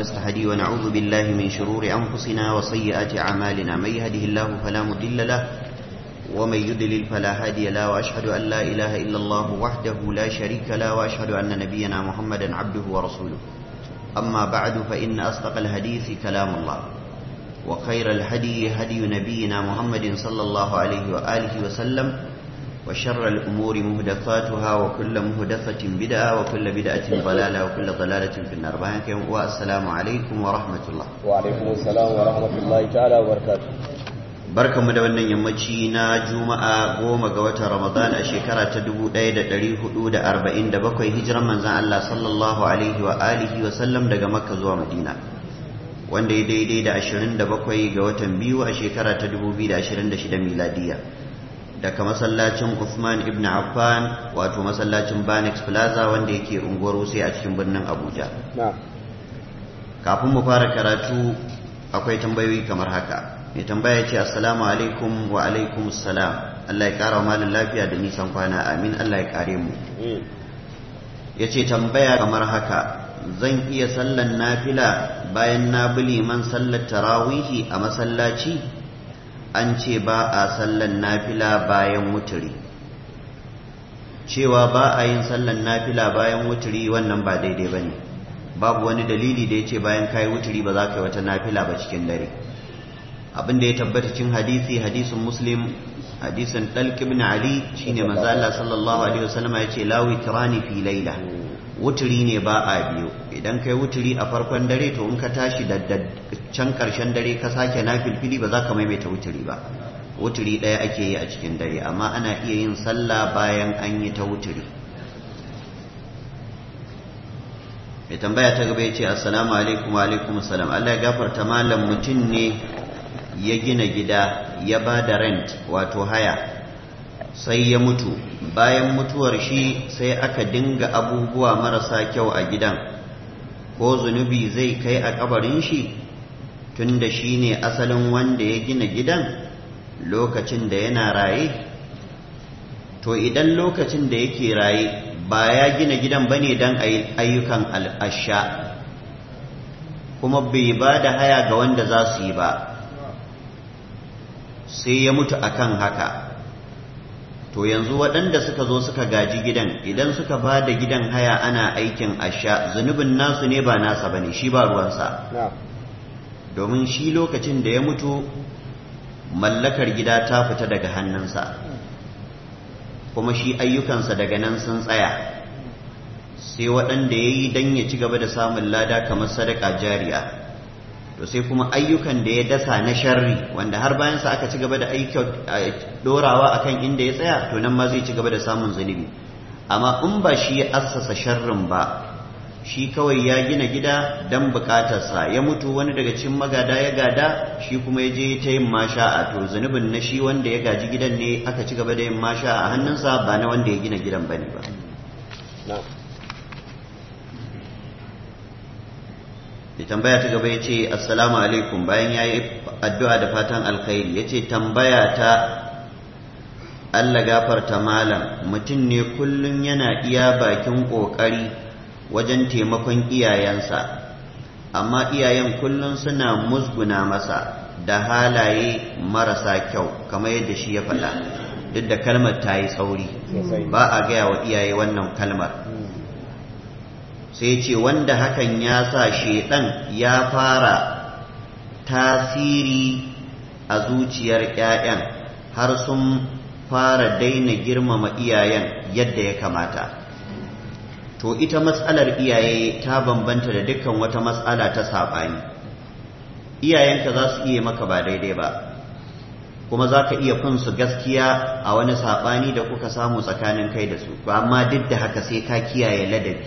ونستهدي ونعوذ بالله من شرور أنفسنا وسيئات أعمالنا من يهده الله فلا مضل له ومن يضلل فلا هادي له وأشهد أن لا إله إلا الله وحده لا شريك له وأشهد أن نبينا محمدا عبده ورسوله أما بعد فإن أصدق الحديث كلام الله وخير الهدي هدي نبينا محمد صلى الله عليه وآله وسلم وشر الأمور مهدفاتها وكل مهدفة بدعة وكل بدعة ضلالة وكل ضلالة في النار والسلام عليكم ورحمة الله وعليكم السلام ورحمة الله تعالى وبركاته barkanmu da wannan yammaci na juma'a goma ga watan ramadan a shekara ta 1447 hijiran manzan Allah sallallahu alaihi wa alihi wa sallam daga makka zuwa madina wanda ya daidai da 27 ga watan biyu a shekara ta 2026 miladiya daga masallacin Uthman ibn Affan wato masallacin Banex Plaza wanda yake unguwar Wuse a cikin birnin Abuja kafin mu fara karatu akwai tambayoyi kamar haka mai tambaya ce assalamu alaikum wa alaikum assalam Allah ya kara wa malin lafiya da nisan kwana amin Allah ya kare mu ya ce tambaya kamar haka zan iya sallan nafila bayan na bi liman sallar tarawihi a masallaci an ce ba a sallan nafila bayan wuturi cewa ba a yin sallan nafila bayan wuturi wannan ba daidai ba ne babu wani dalili da ya ce bayan kayi wuturi ba za ka yi wata nafila ba cikin dare abin da ya tabbata cin hadisi hadisin muslim hadisin dalq ibn ali shine manzo Allah sallallahu alaihi wasallam ya ce la witrani fi laila wuturi ne ba a biyu idan kai wuturi a farkon dare to in ka tashi da can karshen dare ka sake nafilfili ba za ka maimaita wuturi ba wuturi ɗaya ake yi a cikin dare amma ana iya yin sallah bayan an yi ta wuturi mai tambaya ta gaba ya ce assalamu alaikum wa alaikum assalam Allah ya gafarta malam mutum ne ya gina gida ya ba da rent wato haya sai ya mutu bayan mutuwar shi sai aka dinga abubuwa marasa kyau a gidan ko zunubi zai kai a kabarin shi tunda shi ne asalin wanda ya gina gidan lokacin da yana raye to idan lokacin da yake raye ba ya gina gidan bane don ayyukan al'asha kuma bai ba da haya ga wanda za su yi ba sai ya mutu akan haka to yanzu waɗanda suka zo suka gaji gidan idan suka ba da gidan haya ana aikin asha zunubin nasu ne ba nasa bane shi ba ruwansa domin shi lokacin da ya mutu mallakar gida ta fita daga hannunsa kuma shi ayyukansa daga nan sun tsaya sai waɗanda ya yi don ya ci gaba da samun lada kamar sadaka jariya to sai kuma ayyukan da ya dasa na sharri wanda har bayansa aka ci gaba da dorawa akan inda ya tsaya to nan ma zai ci gaba da samun zunubi amma in ba shi ya assasa sharrin ba shi kawai ya gina gida don bukatarsa ya mutu wani daga cikin magada ya gada shi kuma ya je ta yin masha'a to zunubin na shi wanda ya gaji gidan ne aka ci gaba da yin masha'a a hannunsa ba na wanda ya gina gidan bane ba da tambaya ta gaba ya ce assalamu alaikum bayan ya yi addu'a da fatan alkhairi ya ce tambaya ta Allah gafarta malam mutum ne kullum yana iya bakin ƙoƙari wajen taimakon iyayensa amma iyayen kullum suna musguna masa da halaye marasa kyau kamar yadda shi ya faɗa duk da kalmar ta yi tsauri ba a gaya wa iyaye wannan kalmar sai ce wanda hakan ya sa shedan ya fara tasiri a zuciyar 'ya'yan har sun fara daina girmama iyayen yadda ya kamata to ita matsalar iyaye ta bambanta da dukkan wata matsala ta saɓani iyayenka za su iya maka ba daidai ba kuma za ka iya fin su gaskiya a wani saɓani da kuka samu tsakanin kai da su amma duk da haka sai ka kiyaye ladabi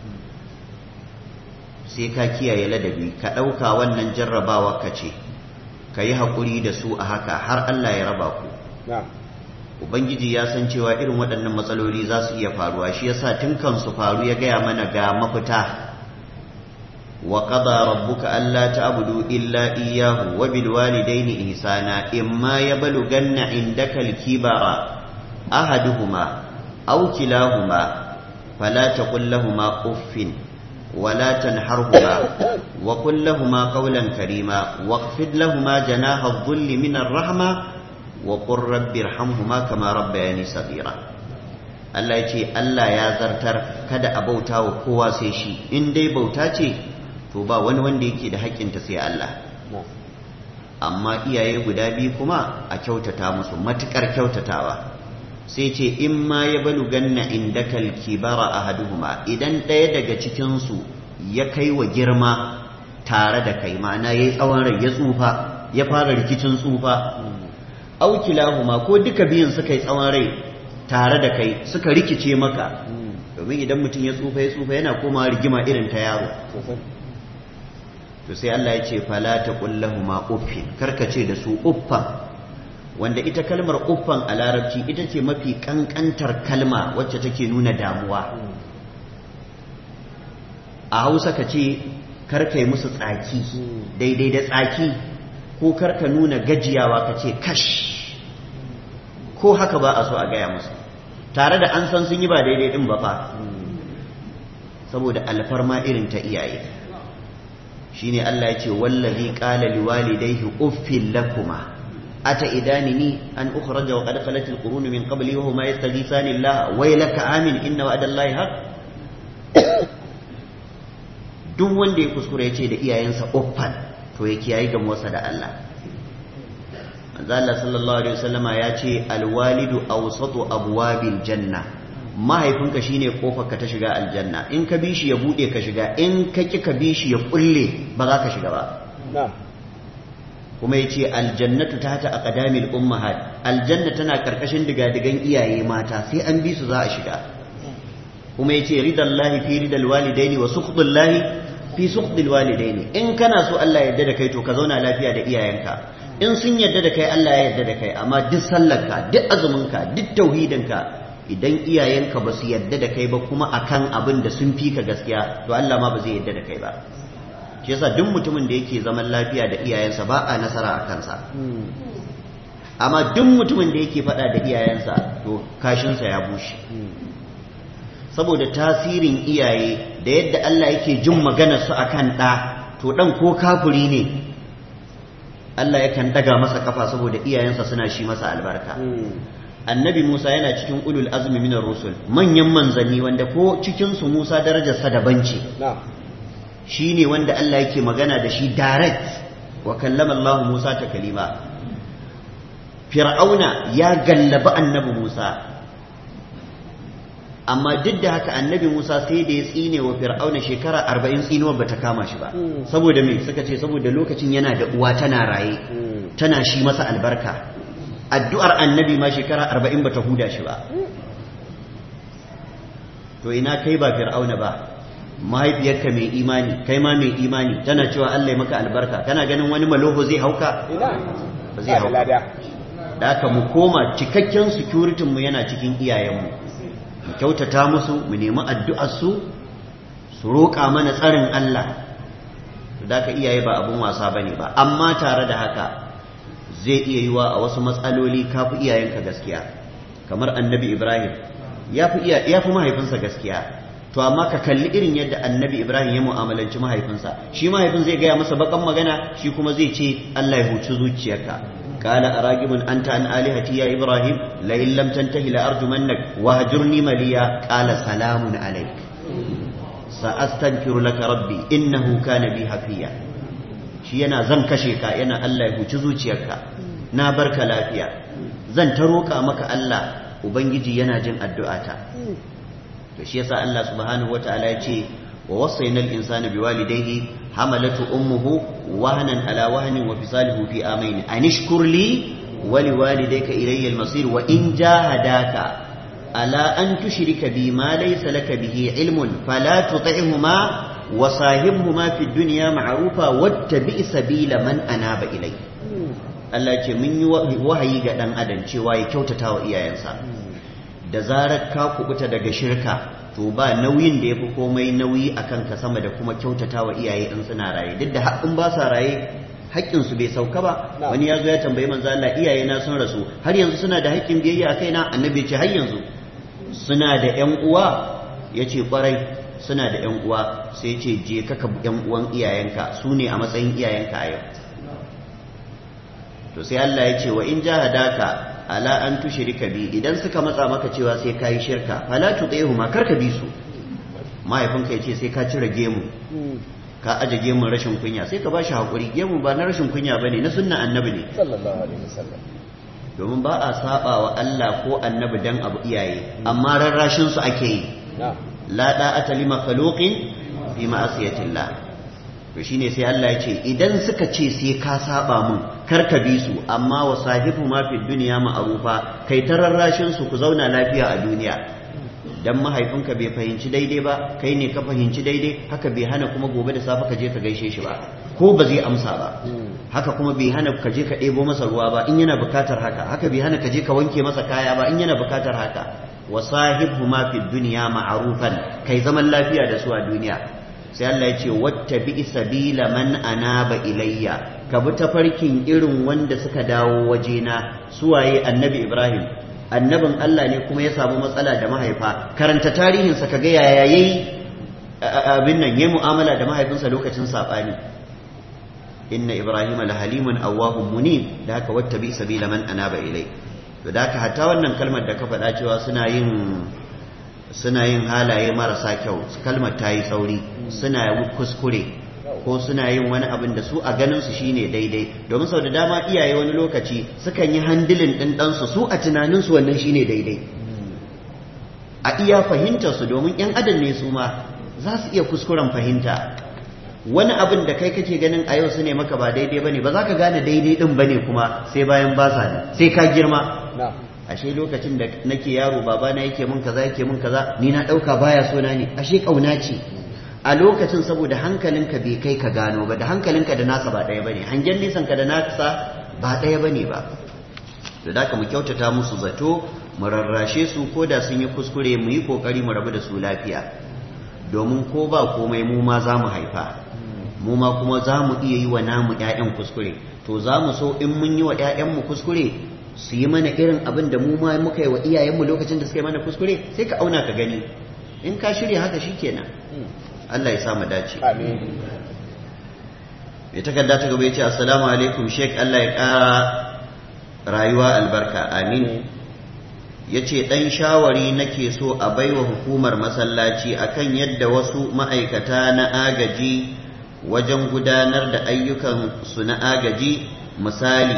sai ka kiyaye ladabi ka ɗauka wannan jarrabawa ka ce ka yi haƙuri da su a haka har Allah ya raba ku Ubangiji ya san cewa irin waɗannan matsaloli za su iya faruwa shi yasa tun kan su faru ya gaya mana ga mafita wa qada rabbuka alla ta'budu illa iyyahu wa bil walidayni ihsana imma yablughanna indaka al-kibara ahaduhuma aw kilahuma fala taqul lahumu uffin ولا تنحرهما وقل لهما قولا كريما واخفض لهما جناح الظل من الرحمة وقل رب ارحمهما كما ربياني صغيرا Allah ya ce Allah ya zartar kada a bauta wa kowa sai shi in dai bauta ce to ba wani wanda yake da haƙƙinta sai Allah amma iyaye guda biyu kuma a kyautata musu matuƙar kyautatawa sai ce in ma ya balu ganna indakal kibara ahaduhuma idan ɗaya daga cikinsu ya kai wa girma tare da kai ma'ana ya yi tsawon rai ya tsufa ya fara rikicin tsufa aukilahuma ko duka biyun suka yi tsawon rai tare da kai suka rikice maka domin idan mutum ya tsufa ya tsufa yana komawa rigima irin ta yaro to sai Allah ya ce fala ta kullahuma uffin karkace da su uffan wanda ita kalmar uffan a larabci ita ce mafi kankantar kalma wacce take nuna damuwa a hausa ka ce karkai musu tsaki daidai da tsaki ko karka nuna gajiyawa ka ce kash ko haka ba a so a gaya musu tare da an san sun yi ba daidai din ba fa saboda alfarma irin ta iyaye shine Allah ya ce wallazi qala liwalidayhi uffil lakuma ata idanini an ukhraja wa qad khalat alqurun min qabli wa huma yastaghithani Allah waylaka amin inna wa'dallahi haqq duk wanda ya kuskure ya ce da iyayensa uffan to ya kiyaye gamuwarsa da Allah manzo Allah sallallahu alaihi wasallama ya ce alwalidu awsatu abwabil janna mahaifinka shine kofar ka ta shiga aljanna in ka bi shi ya bude ka shiga in ka ki ka bi shi ya kulle ba za ka shiga ba kuma ya ce aljannatu ta ta aqdamil ummahat aljanna tana karkashin digadigan iyaye mata sai an bi su za a shiga kuma ya ce ridallahi fi ridal walidaini wa sukhdullahi fi sukhdil walidaini in kana so Allah ya yarda da kai to ka zauna lafiya da iyayenka in sun yarda da kai Allah ya yarda da kai amma duk sallarka duk azuminka duk tauhidinka idan iyayenka ba su yarda da kai ba kuma akan abin da sun fi ka gaskiya to Allah ma ba zai yarda da kai ba shi yasa duk mutumin da yake zaman lafiya da iyayensa ba a nasara a kansa amma duk mutumin da yake faɗa da iyayensa to kashinsa ya bushe saboda tasirin iyaye da yadda Allah yake jin maganar su akan ɗa to ɗan ko kafuri ne Allah yakan daga masa kafa saboda iyayensa suna shi masa albarka annabi Musa yana cikin ulul azmi minar rusul manyan manzanni wanda ko cikin su Musa darajarsa daban ce shine wanda Allah yake magana da shi direct wa kallama Allah Musa ta kalima Fir'auna ya gallaba annabi Musa amma duk da haka annabi Musa sai da ya tsine wa Fir'auna shekara arba'in tsinuwar bata kama shi ba saboda me suka ce saboda lokacin yana da uwa tana raye tana shi masa albarka addu'ar annabi ma shekara arba'in bata huda shi ba to ina kai ba Fir'auna ba mahaifiyarka mai imani kai ma mai imani tana cewa Allah ya maka albarka kana ganin wani maloho zai hauka ba zai hauka da haka mu koma cikakken security mu yana cikin iyayenmu mu kyautata musu mu nemi addu'arsu su roƙa mana tsarin Allah da ka iyaye ba abin wasa ba ne ba amma tare da haka zai iya yiwa a wasu matsaloli ka fi iyayenka gaskiya kamar annabi ibrahim ya fi mahaifinsa gaskiya to amma ka kalli irin yadda annabi ibrahim ya mu'amalanci mahaifinsa shi mahaifin zai gaya masa bakan magana shi kuma zai ce allah ya huci zuciyarka قال أراجب أنت عن آلهتي يا إبراهيم لئن لم تنتهي لأرجمنك وهجرني مليا قال سلام عليك سأستغفر لك ربي إنه كان بي حفيا shi yana zan kashe ka yana Allah ya huci zuciyarka na barka lafiya zan ta roƙa maka Allah ubangiji yana jin addu'ata to shi yasa Allah subhanahu wataala ya ce wa wasainal insana biwalidayhi حملته أمه وهنا على وهن وفصاله في آمين أن اشكر لي ولوالديك إلي المصير وإن جاهداك على أن تشرك بي ما ليس لك به علم فلا تطعهما وصاحبهما في الدنيا معروفا واتبع سبيل من أناب إلي Allah ce mun yi wahayi ga ɗan adam cewa ya kyautata wa iyayensa da zarar ka kubuta daga shirka to ba nauyin da ya fi komai nauyi a kanka sama da kuma kyautata wa iyaye in suna raye duk da haƙƙin ba sa raye haƙƙinsu bai sauka ba wani ya zo ya tambayi manzo Allah iyaye na sun rasu har yanzu suna da haƙƙin biyayya a kaina annabi ce har yanzu suna da ƴan uwa ya ce ƙwarai suna da yan uwa sai ce je ka ka yan uwan iyayenka su ne a matsayin iyayenka a yau to sai Allah ya ce wa in jahadaka ala an tushrika bi idan suka matsa maka cewa sai kai shirka fala tuqihuma karka bi su mahaifinka ya ce sai ka cire gemu ka aje gemun rashin kunya sai ka bashi hakuri gemu ba na rashin kunya bane na sunna annabi ne sallallahu alaihi wasallam domin ba a saba wa Allah ko annabi dan abu iyaye amma rarrashin su ake yi na'am la da'ata li makhluqin fi ma'asiyatillah to shine sai Allah ya ce idan suka ce sai ka saba mun kar ka bi su amma wa sahibu ma fi dunya ma'rufa kai ta rarrashin su ku zauna lafiya a duniya dan mahaifinka bai fahimci daidai ba kai ne ka fahimci daidai haka bai hana kuma gobe da safe ka je ka gaishe shi ba ko ba zai amsa ba haka kuma bai hana ka je ka ɗebo masa ruwa ba in yana bukatar haka haka bai hana ka je ka wanke masa kaya ba in yana bukatar haka wa sahibhuma fi dunya ma'rufan kai zaman lafiya da su a duniya sai Allah ya ce wattabi sabila man anaba ilayya ka bi tafarkin irin wanda suka dawo wajena suwaye annabi Ibrahim annabin Allah ne kuma ya samu matsala da mahaifa karanta tarihinsa ka ga yaya yayi abin nan yayi mu'amala da mahaifinsa lokacin sabani inna ibrahima lahalimun awwahum munib da haka wattabi sabila man anaba ilai to da haka hatta wannan kalmar da ka faɗa cewa suna yin suna yin halaye marasa kyau kalmar ta yi tsauri suna kuskure ko suna yin wani abin da su a ganin su shine daidai domin sau da dama iyaye wani lokaci sukan yi handilin ɗin ɗansu su a tunanin su wannan shine daidai a iya fahimtar su domin yan adam ne su ma za su iya kuskuren fahimta wani abin da kai kake ganin a yau su ne maka ba daidai bane ba za ka gane daidai din bane kuma sai bayan ba sa sai ka girma na'am ashe lokacin da nake yaro babana yake mun kaza yake mun kaza ni na dauka baya so na ne ashe kauna ce a lokacin saboda hankalinka bai kai ka gano ba da hankalinka da nasa ba ɗaya bane hangen nisan ka da nasa ba ɗaya bane ba da da mu kyautata musu zato mu rarrashe su ko da sun yi kuskure mu yi kokari mu rabu da su lafiya domin ko ba komai mu ma za mu haifa mu ma kuma za mu iya yi wa namu 'ya'yan kuskure to za mu so in mun yi wa 'ya'yanmu kuskure su yi mana irin abin da mu ma muka yi wa iyayenmu lokacin da suka yi mana kuskure sai ka auna ka gani in ka shirya haka shikenan Allah ya sa mu dace amin mai takarda ta gaba ya ce assalamu alaikum sheik Allah ya ƙara rayuwa albarka amin ya ce ɗan shawari nake so a baiwa hukumar masallaci akan yadda wasu ma'aikata na agaji wajen gudanar da ayyukan su na agaji misali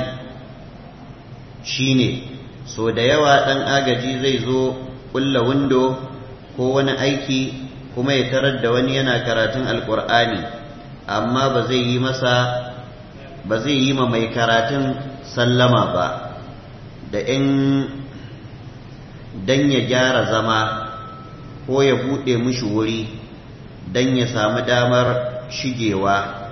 shine so da yawa ɗan agaji zai zo ƙulla windo ko wani aiki kuma ya tarar da wani yana karatun alƙur'ani amma ba zai yi masa ba zai yi ma mai karatun sallama ba da in dan ya gyara zama ko ya buɗe mishi wuri dan ya samu damar shigewa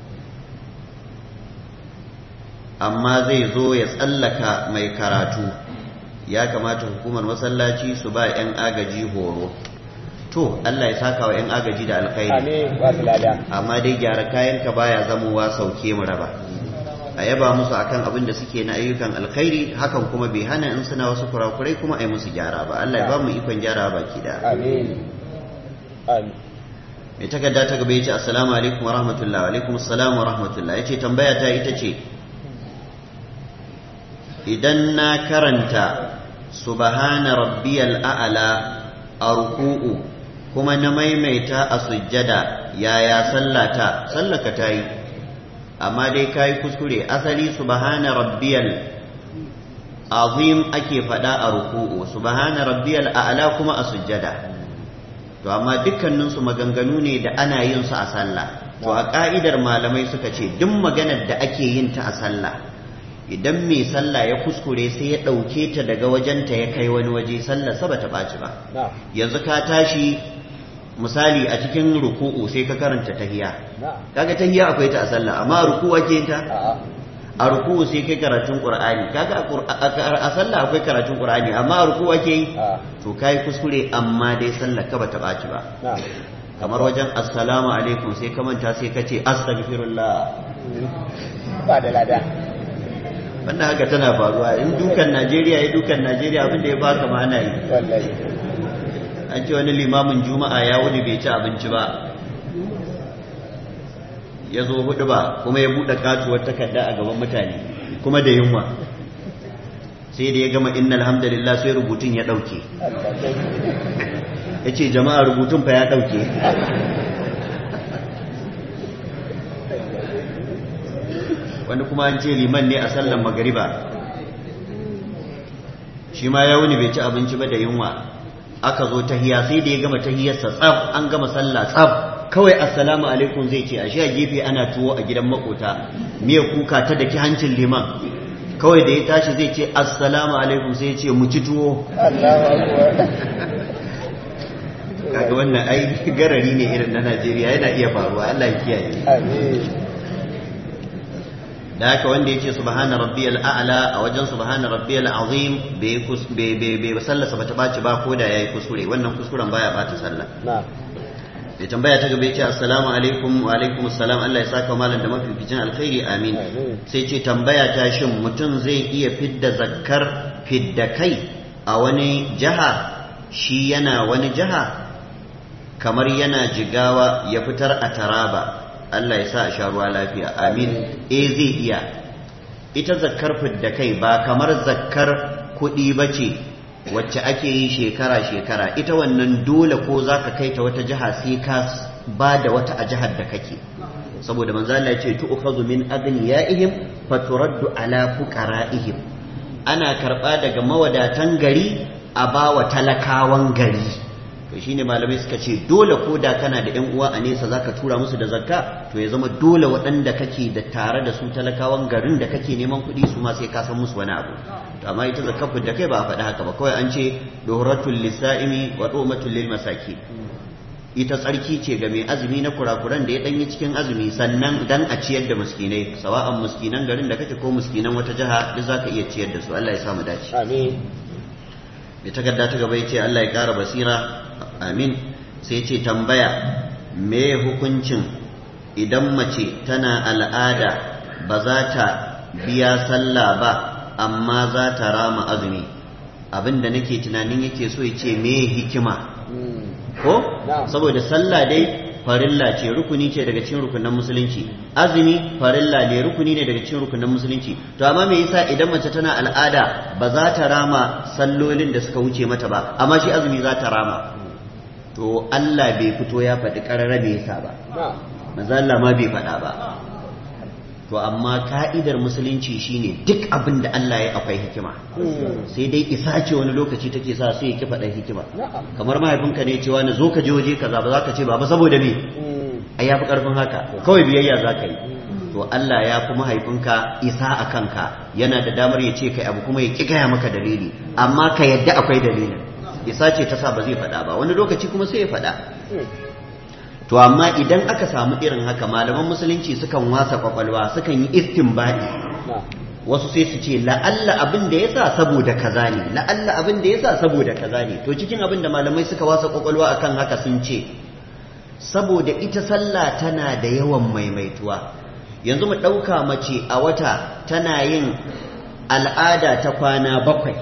amma zai zo ya tsallaka mai karatu ya kamata hukumar masallaci su ba 'yan agaji horo to Allah ya saka wa 'yan agaji da alkhairi amin ba su lada amma dai gyara kayanka baya zamowa sauke mu raba a yaba musu akan abin da suke na ayyukan alkhairi hakan kuma bai hana in suna wasu kurakurai kuma a yi musu gyara ba Allah ya ba mu ikon gyara baki da amin amin mai takarda ta gaba ya ce assalamu alaikum wa rahmatullah wa alaikum assalam wa rahmatullah ya ce tambaya ta ita ce idan na karanta subhana rabbiyal a'la a ruku'u kuma na maimaita a sujjada yaya sallata sallaka ta yi amma dai ka yi kuskure asali subhana rabbiyal azim ake faɗa a ruku'u subhana rabbiyal a'la kuma a sujjada to amma dukkaninsu maganganu ne da ana yin su a sallah to a ka'idar malamai suka ce duk maganar da ake yin ta a sallah idan mai sallah ya kuskure sai ya ɗauke ta daga wajenta ya kai wani waje sallah sa bata ɓaci ba na'am yanzu ka tashi misali a cikin ruku'u sai ka karanta tahiya na'am kaga tahiya akwai ta a sallah amma a ruku'u ake yin ta a'a a ruku'u sai kai karatun qur'ani kaga a Qur- a a sallah akwai karatun qur'ani amma a ruku'u ake yi a'a to kai kuskure amma dai sallah ka bata ɓaci ba na'am kamar wajen assalamu alaikum sai ka manta sai ka ce astaghfirullah ba da lada wannan haka tana faruwa in dukan Najeriya ya dukan Najeriya abin da ya baka ma ana yi wallahi an ce wani limamin juma'a ya wuni bai ci abinci ba ya zo hudu ba kuma ya buɗe katuwar takarda a gaban mutane kuma da yunwa sai da ya gama inna alhamdulillah sai rubutun ya ɗauke ya ce jama'a rubutun fa ya ɗauke wani kuma an ce liman ne a sallan magariba shi ma ya wuni bai ci abinci ba da yunwa aka zo tahiya sai da ya gama tahiyarsa tsab an gama sallah tsab kawai assalamu alaikum zai ce ashe a gefe ana tuwo a gidan makota miya kuka ta daki hancin liman kawai da ya tashi zai ce assalamu alaikum sai ya ce mu ci tuwo kaga wannan ai garari ne irin na Najeriya yana iya faruwa Allah ya kiyaye da haka wanda ya ce subhana rabbiyal a'la a wajen subhana rabbiyal azim bai bai sallasa bata baci ba ko da yayi kuskure wannan kuskuren baya bata sallah da tambaya ta gaba ya ce assalamu alaikum wa alaikum assalam Allah ya saka malam da mafificin alkhairi amin sai ce tambaya ta shin mutum zai iya fidda zakkar fidda kai a wani jaha shi yana wani jaha kamar yana jigawa ya fitar a taraba Allah ya sa a sha ruwa lafiya amin eh zai iya ita zakkar fidda kai ba kamar zakkar kuɗi ba ce wacce ake yi shekara-shekara ita wannan dole ko za ka kai ta wata jiha sai ka ba da wata a jihar da kake saboda manzo Allah ya ce tu'khadhu min aghniyaihim faturaddu ala fuqara'ihim ana karba daga mawadatan gari a bawa talakawan gari to shine malamai suka ce dole ko da kana da yan uwa a nesa zaka tura musu da zakka to ya zama dole waɗanda kake da tare da su talakawan garin da kake neman kuɗi su ma sai ka san musu wani abu to amma ita zakafin da kai ba a faɗi haka ba kawai an ce dohratul lisa'imi wa domatul lil masaki ita tsarki ce ga mai azumi na kurakuran da ya danyi cikin azumi sannan dan a ciyar da miskinai sawa'an miskinan garin da kake ko miskinan wata jiha duk zaka iya ciyar da su Allah ya samu dace amin mai takarda ta gaba yace Allah ya kara basira amin sai ce tambaya me hukuncin idan mace tana al'ada ba za ta biya sallah ba amma za ta rama azumi abinda nake tunanin yake so ya ce me hikima ko saboda sallah dai farilla ce rukuni ce daga cikin rukunan musulunci azumi farilla ne rukuni ne daga cikin rukunan musulunci to amma me yasa idan mace tana al'ada ba za ta rama sallolin da suka wuce mata ba amma shi azumi za ta rama to Allah bai fito ya faɗi ƙararra me yasa ba manzo Allah ma bai faɗa ba to amma ka'idar musulunci shine duk abin da Allah ya akwai hikima sai dai isa ce wani lokaci take sa sai ya ki faɗa hikima kamar mahaifinka ne cewa na zo ka je waje kaza ba za ka ce ba saboda me ai yafi karfin haka kawai biyayya za ka yi to Allah ya fi mahaifinka isa a kanka yana da damar ya ce kai abu kuma ya ki gaya maka dalili amma ka yadda akwai dalilin isa ce ta sa ba zai faɗa ba wani lokaci kuma sai ya faɗa to amma idan aka samu irin haka malaman musulunci sukan wasa kwakwalwa sukan yi istinbadi wasu sai su ce la'alla abin da yasa saboda kaza ne la'alla abin da yasa saboda kaza ne to cikin abin da malamai suka wasa kwakwalwa akan haka sun ce saboda ita sallah tana da yawan maimaituwa yanzu mu ɗauka mace a wata tana yin al'ada ta kwana bakwai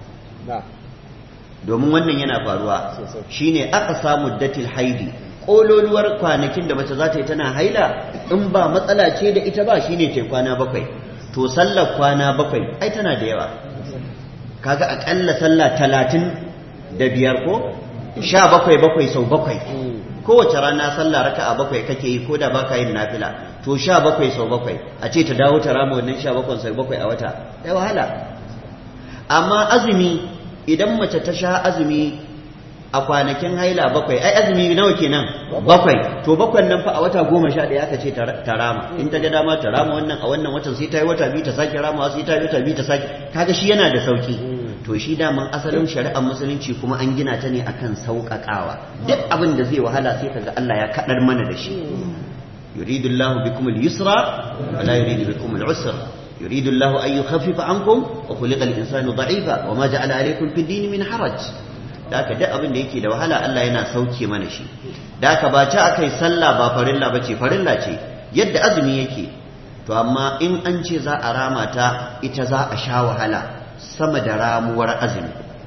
domin wannan yana faruwa shine aka samu datil haidi kololuwar kwanakin da mace za ta yi tana haila in ba matsala ce da ita ba shine ta kwana bakwai to sallar kwana bakwai ai tana da yawa kaga akalla sallah talatin da biyar ko sha bakwai bakwai sau bakwai kowace rana sallah raka a bakwai kake yi ko da baka yin nafila to sha bakwai sau bakwai a ce ta dawo ta rama wannan sha bakwai sau bakwai a wata ya wahala amma azumi idan mace ta sha azumi a kwanakin haila bakwai ai azumi nawa kenan bakwai to bakwai nan fa a wata goma sha ɗaya aka ce ta rama in ta ga dama ta rama wannan a wannan watan sai ta yi wata biyu ta sake rama sai ta yi wata biyu ta sake kaga shi yana da sauki to shi daman asalin shari'ar musulunci kuma an gina ta ne akan sauƙaƙawa duk abin da zai wahala sai kaga Allah ya kaɗar mana da shi yuridu Allahu bikum al-yusra wa la yuridu bikum al-usra يريد الله أن يخفف عنكم وخلق الإنسان ضعيفا وما جعل عليكم في الدين من حرج da aka duk abin da yake da wahala Allah yana sauke mana shi da aka ba ta akai sallah ba farilla ba ce farilla ce yadda azumi yake to amma in an ce za a rama ta ita za a sha wahala sama da ramuwar azumi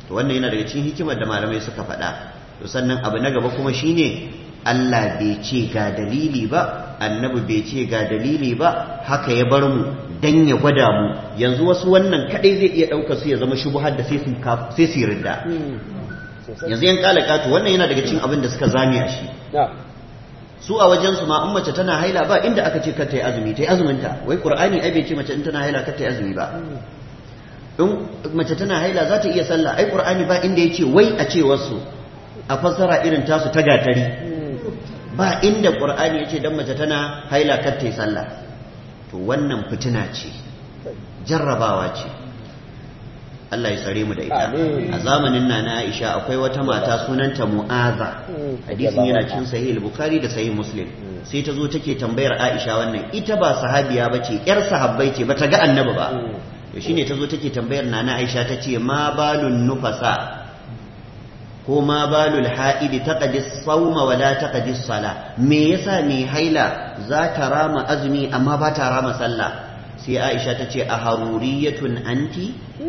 to wannan yana daga cikin hikimar da malamai suka faɗa to sannan abu na gaba kuma shine Allah bai ce ga dalili ba annabi bai ce ga dalili ba haka ya bar mu dan ya gwada mu yanzu wasu wannan kadai zai iya ɗaukar su ya zama shubuhar da sai su sai su ridda yanzu yan kalaka to wannan yana daga cikin abin da suka zame a shi su a wajen su ma in mace tana haila ba inda aka ce kar ta yi azumi ta yi azumin ta wai qur'ani ai bai ce mace in tana haila kar ta yi azumi ba in mace tana haila za ta iya sallah ai qur'ani ba inda yace wai a ce wasu a fassara irin tasu ta gatari ba inda qur'ani yace dan mace tana haila kar ta yi sallah to wannan fitina ce jarrabawa ce Allah ya tsare mu da ita a zamanin nana Aisha akwai wata mata sunanta Mu'aza hadisin yana cikin sahih al-Bukhari da sahih Muslim sai ta zo take tambayar Aisha wannan ita ba sahabiya bace yar sahabbai ce bata ga annabi ba to shine ta zo take tambayar nana Aisha ta ce ma balun nufasa ko ma balul ha'idi taqdi sawma wa la taqdi sala me yasa me haila za ta rama azumi amma ba ta rama sallah sai Aisha ta ce a haruriyatun anti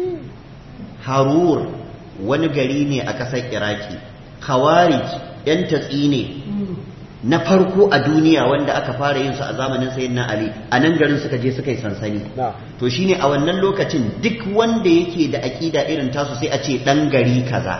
harur wani gari ne a ƙasar iraki khawarij yan tatsi ne na farko a duniya wanda aka fara yin su a zamanin sayyidina ali a nan garin suka je suka yi sansani to shine a wannan lokacin duk wanda yake da aƙida irin tasu sai a ce ɗan gari kaza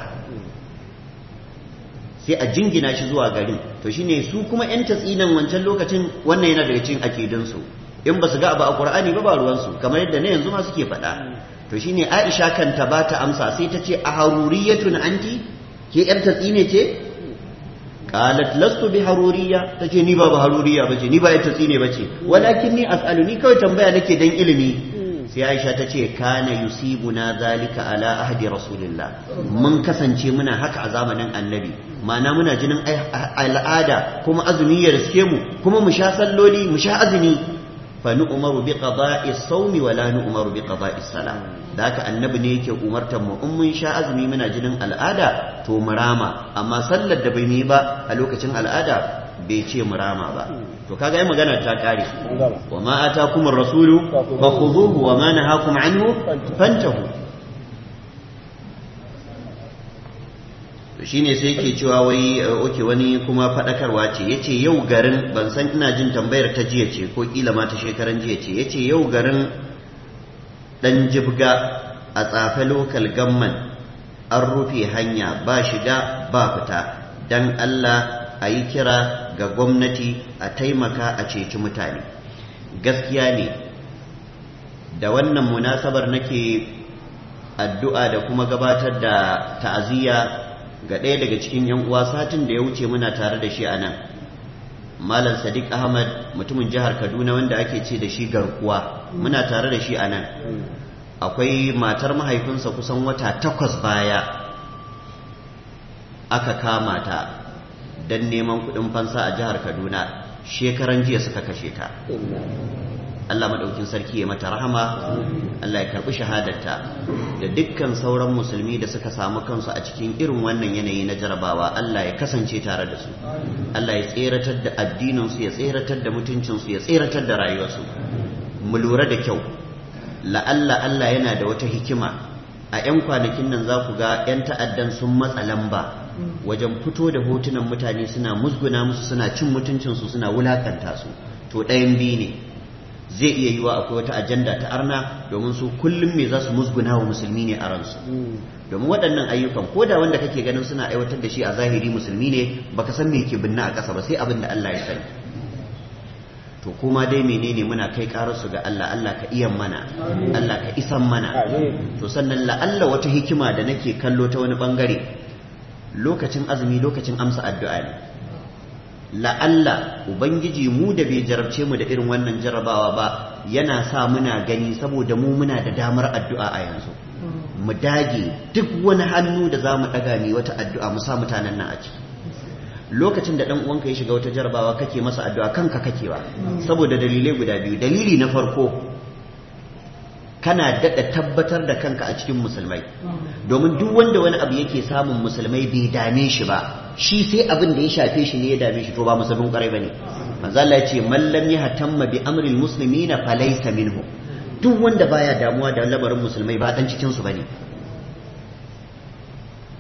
sai a jingina shi zuwa garin to shine su kuma yan tatsinan wancan lokacin wannan yana daga cikin akidunsu in ba su ga abu a qur'ani ba ba ruwansu kamar yadda na yanzu ma suke faɗa to shine Aisha kanta ba ta amsa sai ta ce a haruriyatun anti ke yar tatsine ce qalat lastu bi haruriya tace ni ba ba haruriya bace ni ba yar tatsine bace walakin ni as'alu ni kawai tambaya nake dan ilimi sai Aisha ta ce kana yusibuna zalika ala ahdi rasulillah mun kasance muna haka a zamanin annabi ma'ana muna jinin al'ada kuma azumi ya riske mu kuma mu sha salloli mu sha azumi فنؤمر بقضاء الصوم ولا نؤمر بقضاء الصلاة ذاك النبي ne yake umartar mu in mun sha azumi muna jinin al'ada to murama amma sallar da bai yi ba a lokacin al'ada bai ce murama ba to kaga ai magana ta kare wa ma atakum ar-rasulu fakhuduhu wa ma nahakum anhu fantahu shine sai yake cewa wai oke wani kuma fadakarwa ce yace yau garin ban san ina jin tambayar ta jiya ce ko kila ma ta shekaran jiya ce yace yau garin dan jibga a tsafe local gamman an rufe hanya ba shiga ba fita dan Allah a yi kira ga gwamnati a taimaka a ceci mutane gaskiya ne da wannan munasabar nake addu'a da kuma gabatar da ta'aziyya ga ɗaya daga cikin yan uwa satin da ya wuce muna tare da shi a nan malam sadiq ahmad mutumin jihar kaduna wanda ake ce da shi garkuwa muna tare da shi a nan akwai matar mahaifinsa kusan wata takwas baya aka kama ta don neman kuɗin fansa a jihar kaduna shekaran jiya suka kashe ta Allah maɗaukin sarki ya mata rahama Allah ya karɓi shahadarta da dukkan sauran musulmi da suka samu kansu a cikin irin wannan yanayi na jarabawa Allah ya kasance tare da su Allah ya tseratar da addininsu ya tseratar da mutuncinsu ya tseratar da rayuwarsu mu lura da kyau la'alla Allah yana da wata hikima a 'yan kwanakin nan za ku ga 'yan ta'addan sun matsa lamba wajen fito da hotunan mutane suna musguna musu suna cin mutuncinsu suna wulakanta su to ɗayan biyu ne zai iya yiwa akwai wata ajanda ta arna domin su kullum me za su musguna wa musulmi ne a ransu domin waɗannan ayyukan ko da wanda kake ganin suna aiwatar da shi a zahiri musulmi ne baka san me ke binna a ƙasa ba sai abin da Allah ya sani to kuma dai menene muna kai su ga Allah Allah ka iya mana Allah ka isan mana to sannan la'alla wata hikima da nake kallo ta wani bangare lokacin azumi lokacin amsa addu'a ne la'alla ubangiji mu da bai jarabce mu da irin wannan jarabawa ba yana sa muna gani saboda mu muna da damar addu'a a yanzu mu dage duk wani hannu da za mu ɗaga mai wata addu'a mu sa mutanen nan a ciki lokacin da ɗan uwanka ya shiga wata jarabawa kake masa addu'a kanka kakewa saboda dalilai guda biyu dalili na farko kana daɗa tabbatar da kanka a cikin musulmai domin duk wanda wani abu yake samun musulmai bai dame shi ba shi sai abin da ya shafe shi ne ya dame shi to ba musulmin kwarai bane manzo Allah ya ce man lam yahtamma bi amri almuslimina falaysa minhu duk wanda baya damuwa da lamarin musulmai ba dan cikin su bane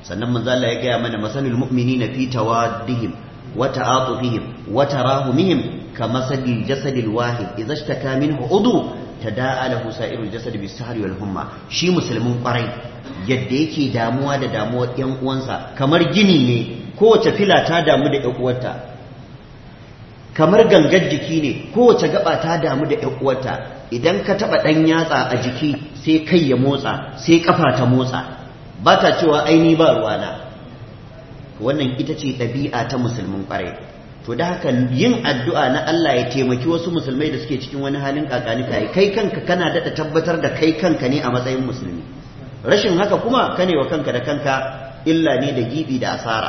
sannan manzo Allah ya gaya mana masalul mu'minina fi tawaddihim wa ta'atufihim wa tarahumihim kamasalil jasadil wahid idza ishtaka minhu udu tada'a lahu sa'irul jasad bis sahri wal humma shi musulmin kwarai yadda yake damuwa da damuwar yan uwansa kamar gini ne kowace fila ta damu da yan uwarta kamar gangar jiki ne kowace gaba ta damu da yan uwarta idan ka taba dan yatsa a jiki sai kai ya motsa sai kafa ta motsa ba ta cewa aini ba ruwana wannan ita ce ɗabi'a ta musulmin kwarai to da haka yin addu'a na Allah ya taimaki wasu musulmai da suke cikin wani halin kakani kai kai kanka kana daɗa tabbatar da kai kanka ne a matsayin musulmi rashin haka kuma kane wa kanka da kanka illa ne da gibi da asara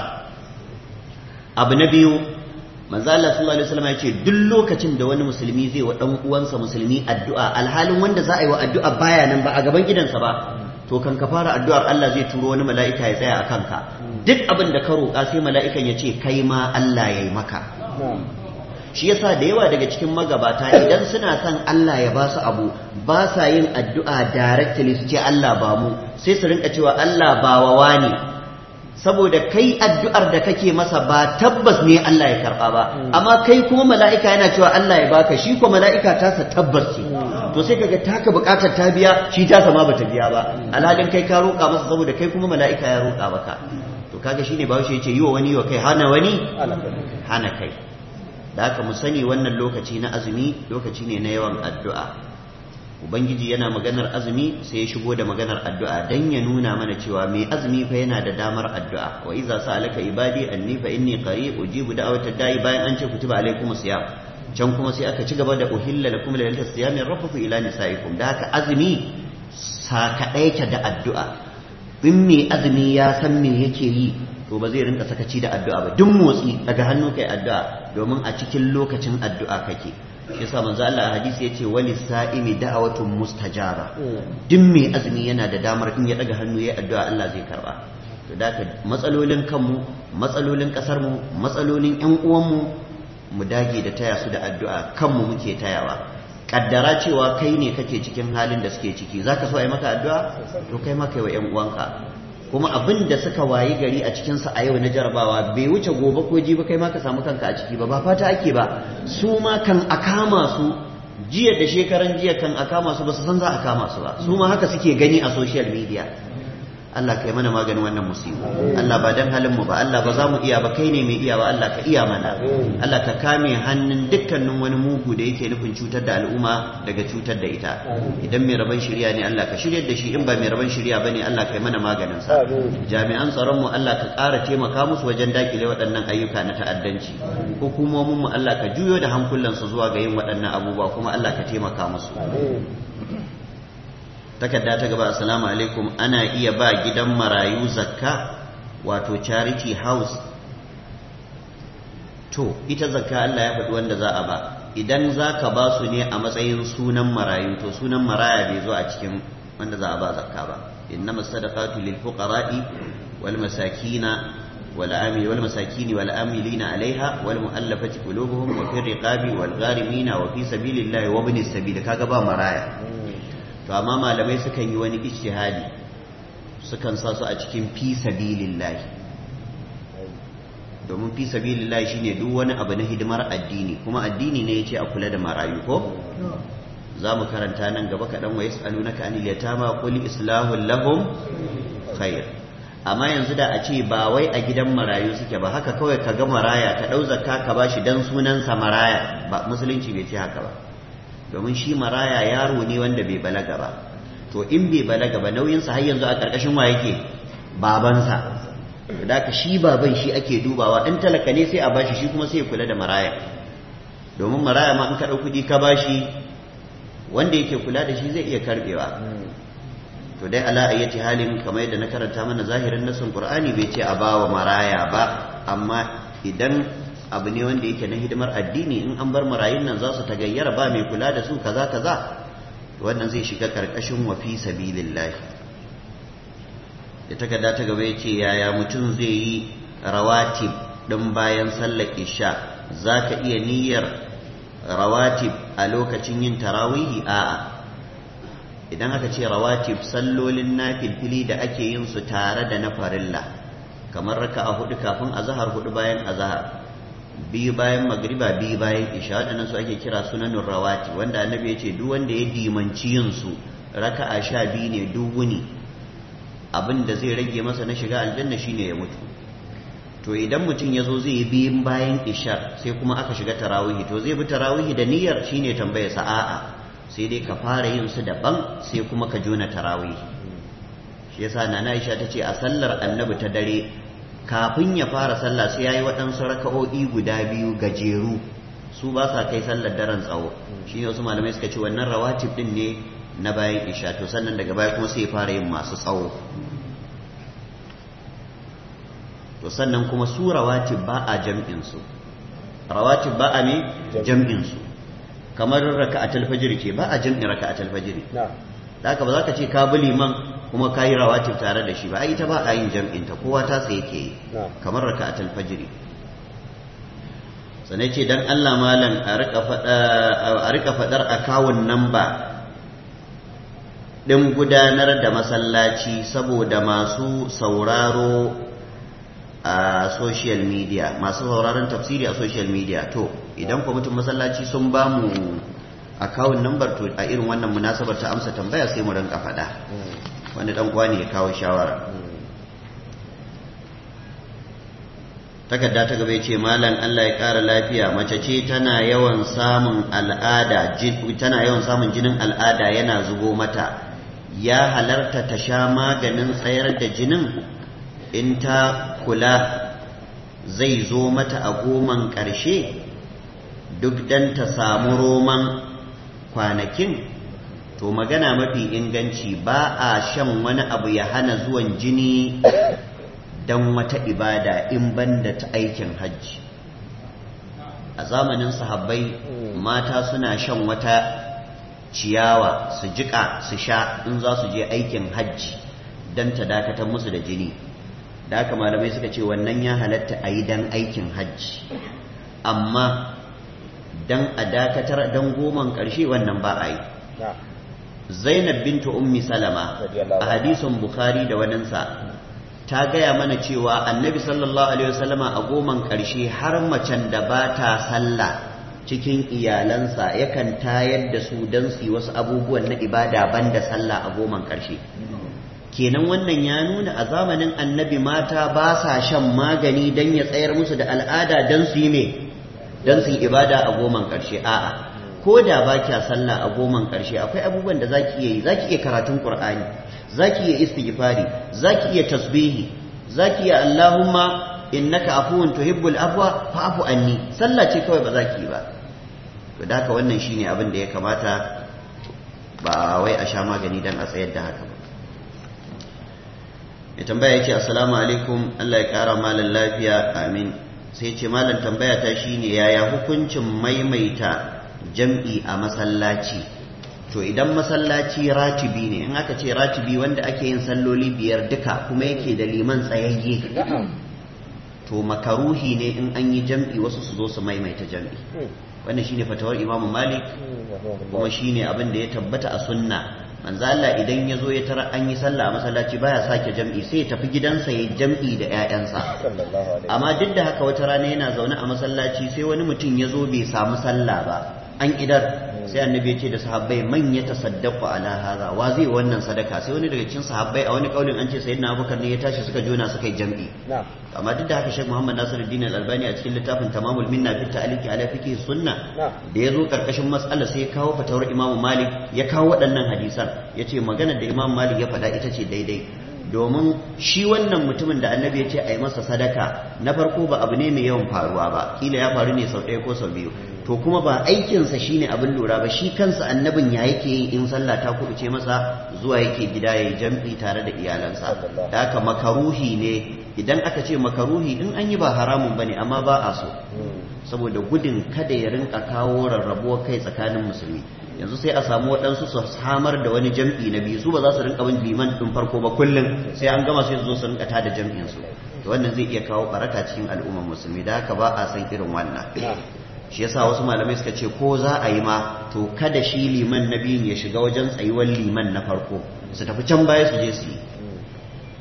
abu na biyu manzo Allah sallallahu alaihi wasallam ya ce duk lokacin da wani musulmi zai wa dan uwansa musulmi addu'a alhalin wanda za a yi wa addu'a baya nan ba a gaban gidansa ba to kan ka fara addu'ar Allah zai turo wani mala'ika ya tsaya a kanka duk abin da ka roƙa sai mala'ikan ya ce kai ma Allah ya yi maka shi yasa da yawa daga cikin magabata idan suna son Allah ya ba su abu ba sa yin addu'a directly su ce Allah ba mu sai su rinka cewa Allah ba wa wani saboda kai addu'ar da kake masa ba tabbas ne Allah ya karɓa ba amma kai kuma mala'ika yana cewa Allah ya baka shi kuma mala'ika tasa tabbas ce to sai kaga taka bukatar ta biya shi tasa ma bata biya ba alhalin kai ka roƙa masa saboda kai kuma mala'ika ya roƙa maka to kaga shine bawo shi yace yi wa wani wa kai hana wani hana kai da haka mu sani wannan lokaci na azumi lokaci ne na yawan addu'a ubangiji yana maganar azumi sai ya shigo da maganar addu'a dan ya nuna mana cewa mai azumi fa yana da damar addu'a wa iza sa'alaka ibadi anni fa inni qarib ujibu da'watad da'i bayan an ce kutiba alaikumus siyam can kuma sai aka ci gaba da uhilla lakum lailatul siyami rafafu ila nisaikum da haka azumi sakadaita da addu'a in mai azumi ya san me yake yi to ba zai rinka sakaci da addu'a ba duk motsi daga hannu kai addu'a domin a cikin lokacin addu'a kake yasa manzo Allah a hadisi yace wali sa'imi da'watun mustajaba duk mai azumi yana da damar in ya daga hannu yayi addu'a Allah zai karba to da matsalolin kanmu matsalolin kasar mu matsalolin ƴan uwan mu mu dage da taya su da addu'a kanmu muke tayawa kaddara cewa kai ne kake cikin halin da suke ciki zaka so a yi maka addu'a to kai maka wa ƴan uwanka kuma abin da suka wayi gari a cikinsa a yau na jarabawa bai wuce gobe ko jibi kai ma ka samu kanka a ciki ba ba fata ake ba su ma kan a kama su jiya da shekaran jiya kan a kama su ba su san za a kama su ba su ma haka suke gani a social media Allah kai mana maganin wannan musibu Allah ba dan halin mu ba Allah ba za mu iya ba kai ne mai iya ba Allah ka iya mana Allah ka kame hannun dukkanin wani mugu da yake nufin cutar da al'umma daga cutar da ita idan mai rabon shirya ne Allah ka shiryar da shi in ba mai rabon shirya bane Allah kai mana maganin sa jami'an tsaron mu Allah ka ƙara taimaka musu wajen dakile waɗannan ayyuka na ta'addanci hukumomin mu Allah ka juyo da hankulansu zuwa ga yin waɗannan abubuwa kuma Allah ka taimaka musu takarda ta gaba assalamu alaikum ana iya ba gidan marayu zakka wato charity house to ita zakka Allah ya faɗi wanda za a ba idan za ka ba su ne a matsayin sunan marayu to sunan maraya bai zo a cikin wanda za a ba zakka ba innama sadaqatu lil fuqara'i wal masakina wal amil wal masakini wal amilina alaiha wal mu'allafati qulubuhum wa fi riqabi wal gharimina wa fi sabilillahi wa ibnis sabil kaga ba maraya to amma malamai sukan yi wani ijtihadi sukan sa su a cikin fi sabilillahi domin fi sabilillahi shine duk wani abu na hidimar addini kuma addini ne yace a kula da marayu ko za mu karanta nan gaba kaɗan wa yas'alunaka anil yatama qul islahu lahum khair amma yanzu da a ce ba wai a gidan marayu suke ba haka kawai ka ga maraya ka ɗau zakka ka bashi dan sunansa maraya ba musulunci bai ce haka ba domin shi maraya yaro ne wanda bai balaga ba to in bai balaga ba nauyinsa har yanzu a ƙarƙashin wa yake babansa da ka shi baban shi ake dubawa in talaka ne sai a bashi shi kuma sai ya kula da maraya domin maraya ma in ka ɗau kuɗi ka bashi wanda yake kula da shi zai iya karɓewa to dai ala ayyati halin kamar yadda na karanta mana zahirin nasin qur'ani bai ce a bawa maraya ba amma idan abu ne wanda yake na hidimar addini in an bar marayun nan za su tagayyara ba mai kula da su kaza kaza wannan zai shiga karkashin wa fi sabilillah da takarda ta gaba yace yaya mutum zai yi rawatib din bayan sallar isha zaka iya niyyar rawatib a lokacin yin tarawihi a'a idan aka ce rawatib sallolin nafilfili da ake yin su tare da na farilla kamar raka'a hudu kafin azhar hudu bayan azhar biyu bayan magriba biyu bayan isha waɗannan su ake kira sunanun rawati wanda annabi ya ce duk wanda ya dimanci yin su raka'a sha biyu ne duk wuni abin da zai rage masa na shiga aljanna shine ya mutu to idan mutum ya zo zai yi biyun bayan isha sai kuma aka shiga tarawihi to zai bi tarawihi da niyyar shine tambaya sa a'a sai dai ka fara yin su daban sai kuma ka jona tarawihi shi yasa nana Aisha ta ce a sallar annabi ta dare kafin ya fara sallah sai yayi waɗansu raka'o'i guda biyu gajeru su ba sa kai sallar daren tsawo shi ne wasu malamai suka ce wannan rawatib din ne na bayan isha to sannan daga baya kuma sai ya fara yin masu tsawo to sannan kuma su rawatib ba a jam'in su rawatib ba a ne jam'in su kamar raka'atul fajr ce ba a jam'in raka'atul fajr na da haka ba za ka ce ka bi liman kuma ka yi rawatib tare da shi ba ai ita ba a yin jam'in ta kowa ta tsaye ke yi na kamar raka'atul fajr sanai ce dan Allah malam a rika fada a rika fadar akawun namba din gudanar da masallaci saboda masu sauraro a social media masu sauraron tafsiri a social media to idan kwamitin masallaci sun ba mu akawun number to a irin wannan munasabar ta amsa tambaya sai mu rinka faɗa wanda dan uwa ne ya kawo shawara takarda ta gaba ya ce malam Allah ya ƙara lafiya mace ce tana yawan samun al'ada jin- tana yawan samun jinin al'ada yana zubo mata ya halarta ta sha maganin tsayar da jinin in ta kula zai zo mata a goman ƙarshe duk dan ta samu roman kwanakin to magana mafi inganci ba a shan wani abu ya hana zuwan jini don wata ibada in banda ta aikin hajji a zamanin sahabbai mata suna shan wata ciyawa su jiƙa su sha in za su je aikin hajji don ta dakatar musu da jini da haka malamai suka ce wannan ya halatta a yi don aikin hajji amma don a dakatar don goman ƙarshe wannan ba a yi na zainab bintu ummi salama Radiyallahu a hadisin bukhari da waninsa ta gaya mana cewa annabi sallallahu alaihi wasallama a goman ƙarshe har macen da ba ta sallah cikin iyalansa yakan tayar da su don su yi wasu abubuwan na ibada banda sallah a goman ƙarshe kenan wannan ya nuna a zamanin annabi mata ba sa shan magani don ya tsayar musu da al'ada don su yi me don su yi ibada a goman ƙarshe a'a ko da ba kya sallah a goman ƙarshe akwai abubuwan da zaki iya yi zaki iya karatun qur'ani zaki iya istighfari zaki iya tasbihi zaki iya allahumma innaka afuwun tuhibbul afwa fa'fu anni sallah ce kawai ba zaki yi ba to da haka wannan shine abin da ya kamata ba wai a sha magani dan a tsayar da haka ba ya tambaya yace assalamu alaikum Allah ya kara malan lafiya amin sai ce malam tambaya ta shine yaya hukuncin maimaita jam'i a masallaci to idan masallaci ratibi ne in aka ce ratibi wanda ake yin salloli biyar duka kuma yake da liman tsayayye na'am to makaruhi ne in an yi jam'i wasu su zo su maimaita jam'i wannan shine fatawar Imam Malik kuma shine abin da ya tabbata a sunna manzo Allah idan ya zo ya tara an yi sallah a masallaci baya sake jam'i sai ya tafi gidansa ya jam'i da ƴaƴansa sallallahu alaihi amma duk da haka wata rana yana zaune a masallaci sai wani mutum ya zo bai samu sallah ba an idar sai annabi ya ce da sahabbai man ya tasaddaqu ala hadha wa zai wannan sadaka sai wani daga cikin sahabbai a wani kaulin an ce sayyidina Abubakar ne ya tashi suka jona suka yi jam'i na'am amma duk da haka Sheikh Muhammad Nasiruddin Al-Albani a cikin littafin Tamamul Minna fi ta'liqi ala fiqh sunna na'am da ya zo karkashin matsala sai ya kawo fatawar Imam Malik ya kawo waɗannan hadisan ya ce maganar da Imam Malik ya faɗa ita ce daidai domin shi wannan mutumin da annabi ya ce a yi masa sadaka na farko ba abu ne mai yawan faruwa ba kila ya faru ne sau ɗaya ko sau biyu to kuma ba aikinsa shine abin lura ba shi kansa annabin ya yake yi in sallah ta kuɓuce masa zuwa yake gida ya yi jam'i tare da iyalansa da haka makaruhi ne idan aka ce makaruhi in an yi ba haramun bane amma ba a so saboda gudun kada ya rinka kawo rarrabuwar kai tsakanin musulmi yanzu sai a samu waɗansu su samar da wani jam'i na biyu su ba za su rinka bin liman ɗin farko ba kullum sai an gama sai su zo su rinka tada jam'in su to wannan zai iya kawo baraka cikin al'ummar musulmi da haka ba a san irin wannan shi yasa wasu malamai suka ce ko za a yi ma to kada shi liman na biyun ya shiga wajen tsayuwar liman na farko su tafi can baya su je su yi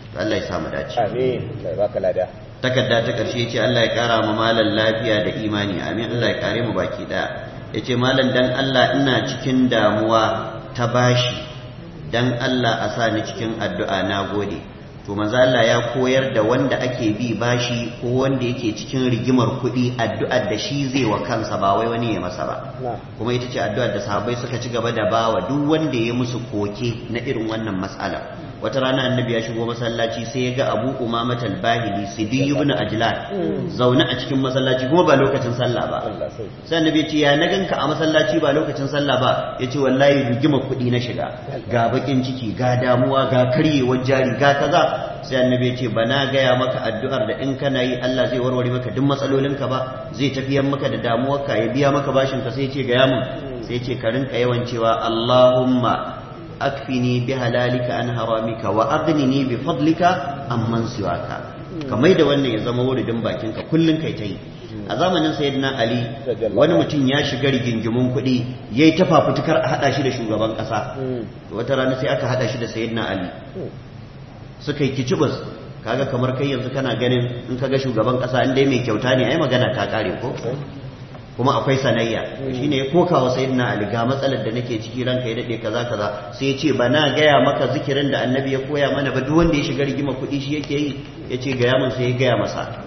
Allah ya samu dace amin kai baka lada takarda ta karshe ce Allah ya kara ma malan lafiya da imani amin Allah ya kare mu baki daya yace malan dan Allah ina cikin damuwa ta bashi dan Allah a sa ni cikin addu'a na gode to manzo Allah ya koyar da wanda ake bi bashi ko wanda yake cikin rigimar kuɗi addu'ar da shi zai wa kansa ba wai wani ya masa ba kuma ita ce addu'ar da sahabbai suka ci gaba da bawa duk wanda ya musu koke na irin wannan mas'ala wata rana annabi ya shigo masallaci sai ya ga abu umamat al-bahili sidi ibn ajlan zaune a cikin masallaci kuma ba lokacin sallah ba sai annabi ya ce ya na ganka a masallaci ba lokacin sallah ba yace wallahi rigima kuɗi na shiga ga bakin ciki ga damuwa ga karyewar jari ga kaza sai annabi ya ce ba na gaya maka addu'ar da in kana yi Allah zai warware maka duk matsalolinka ba zai tafiyar maka da damuwarka ya biya maka bashin ka sai ya ce gaya mun sai ya ce ka rinka yawan cewa Allahumma akfini bi halalika an haramika wa aghnini bi fadlika amman siwaka kamar da wannan ya zama wuridin bakin ka kullun kai ta yi a zamanin sayyidina ali wani mutum ya shiga rigingimun kuɗi yayi ta fafutukar a hada shi da shugaban ƙasa wata rana sai aka hada shi da sayyidina ali suka yi kicibus kaga kamar kai yanzu kana ganin in kaga shugaban ƙasa in dai mai kyauta ne ai magana ta kare ko kuma akwai sanayya shine ya koka wa sayyidina ali ga matsalar da nake ciki ranka ya dade kaza kaza sai ya ce ba na gaya maka zikirin da annabi ya koya mana ba duk wanda ya shiga rigima kuɗi shi yake yi ya ce gaya mun sai ya gaya masa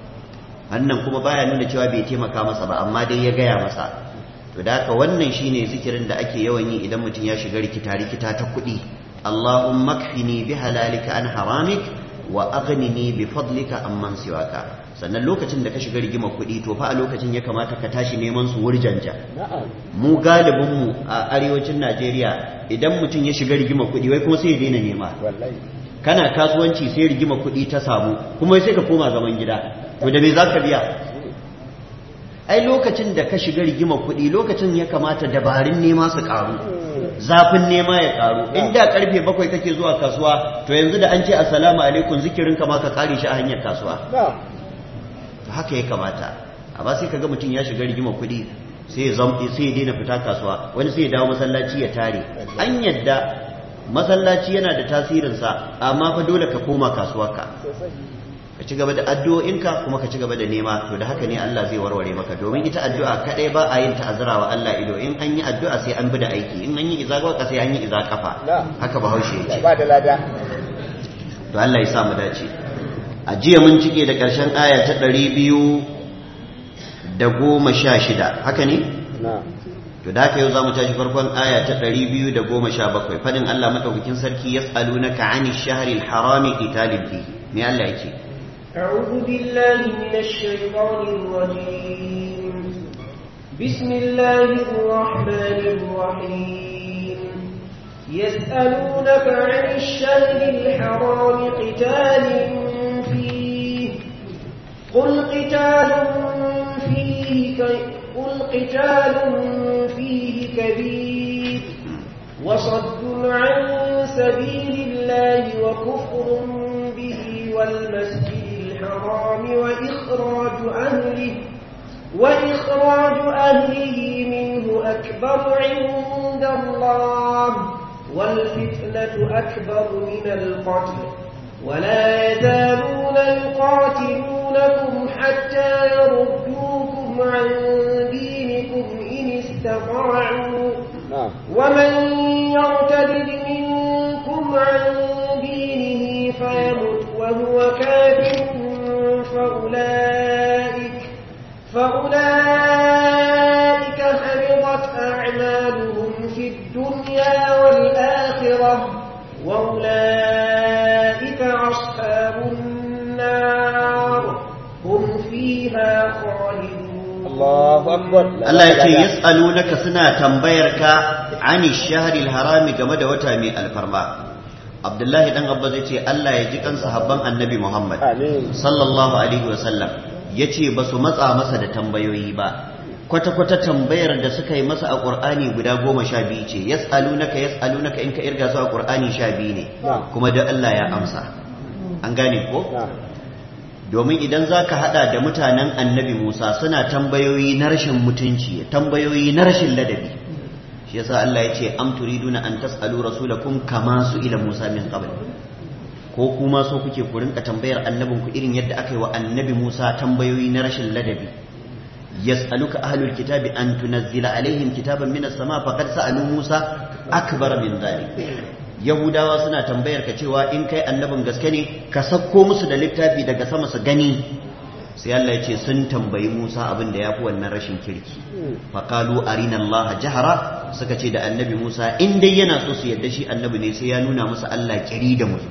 wannan kuma baya nuna cewa bai taimaka masa ba amma dai ya gaya masa to da haka wannan shine zikirin da ake yawan yi idan mutum ya shiga rikita rikita ta kuɗi Allahumma kfini bi halalika an haramik wa aghnini bi fadlika amman siwaka sannan lokacin da ka shiga rigima kuɗi to fa a lokacin ya kamata ka tashi neman su wurjanja mu galibin mu a arewacin Najeriya idan mutum ya shiga rigima kuɗi wai kuma sai ya daina nema kana kasuwanci sai rigima kuɗi ta samu kuma sai ka koma zaman gida to da me za ka biya ai lokacin da ka shiga rigima kuɗi lokacin ya kamata dabarun nema su ƙaru zafin nema ya ƙaru in da karfe bakwai kake zuwa kasuwa to yanzu da an ce assalamu alaikum zikirin ka ma ka kare shi a hanyar kasuwa haka ya kamata amma sai kaga mutum ya shiga rigima kuɗi sai ya sai ya daina fita kasuwa wani sai ya dawo masallaci ya tare an yadda masallaci yana da tasirinsa amma fa dole ka koma kasuwarka ka ci gaba da addu'o'inka kuma ka ci gaba da nema to da haka ne Allah zai warware maka domin ita addu'a kadai ba a yin ta'azzara wa Allah ido in an yi addu'a sai an bi da aiki in an yi iza gwaka sai an yi iza kafa haka bahaushe ya ce ba da lada to Allah ya sa mu dace a jiya mun cike da ƙarshen aya ta ɗari biyu da goma sha shida haka ne to da haka yau za mu tashi farkon aya ta ɗari biyu da goma sha bakwai fadin Allah maɗaukakin sarki ya tsalu na ka'ani shaharil harami italin fi me Allah ya ce أعوذ بالله من الشيطان الرجيم بسم الله الرحمن الرحيم يسألونك عن الشهر الحرام قتال فيه قل قتال فيه قل قتال فيه كبير وصد عن سبيل الله وكفر به والمسجد الحرام وإخراج أهله وإخراج أهله منه أكبر عند الله والفتنة أكبر من القتل ولا يزالون يقاتلونكم حتى يردوكم عن دينكم إن استطاعوا ومن يرتد منكم عن دينه فيمت وهو كافر فأولئك فأولئك حبطت أعمالهم في الدنيا والآخرة وأولئك أصحاب النار هم فيها خالدون الله أكبر Allah ya ce yas'alunaka suna tambayarka ani shahril harami game da wata mai alfarma Abdullahi dan Abba zai ce Allah ya ji kan sahabban Annabi Muhammad Amin. sallallahu alaihi wasallam yace ba su matsa masa da tambayoyi ba kwata kwata tambayar da suka yi masa a Qur'ani guda goma sha biyu ce yas'alunaka yas'alunaka in ka irga su a Qur'ani sha biyu ne Na'am. kuma da Allah ya amsa an gane ko Na'am. domin idan za ka haɗa da mutanen annabi Musa suna tambayoyi na rashin mutunci tambayoyi na rashin ladabi shi yasa Allah ya ce am turiduna an tas'alu rasulakum kama su ila Musa min qabl ko kuma so kuke ku rinka tambayar annabin ku irin yadda aka yi wa annabi Musa tambayoyi na rashin ladabi yas'aluka ahlul kitabi an tunazzila alaihim kitaban minas sama faqad sa'alu Musa akbar min dhalik yahudawa suna tambayar ka cewa in kai annabin gaske ne ka sakko musu da littafi daga sama su gani sai Allah ya ce sun tambayi Musa abin da ya fi wannan rashin kirki faƙalu arina Allah jahara suka ce da annabi Musa in dai yana so su yadda shi annabi ne sai ya nuna musu Allah kiri da musu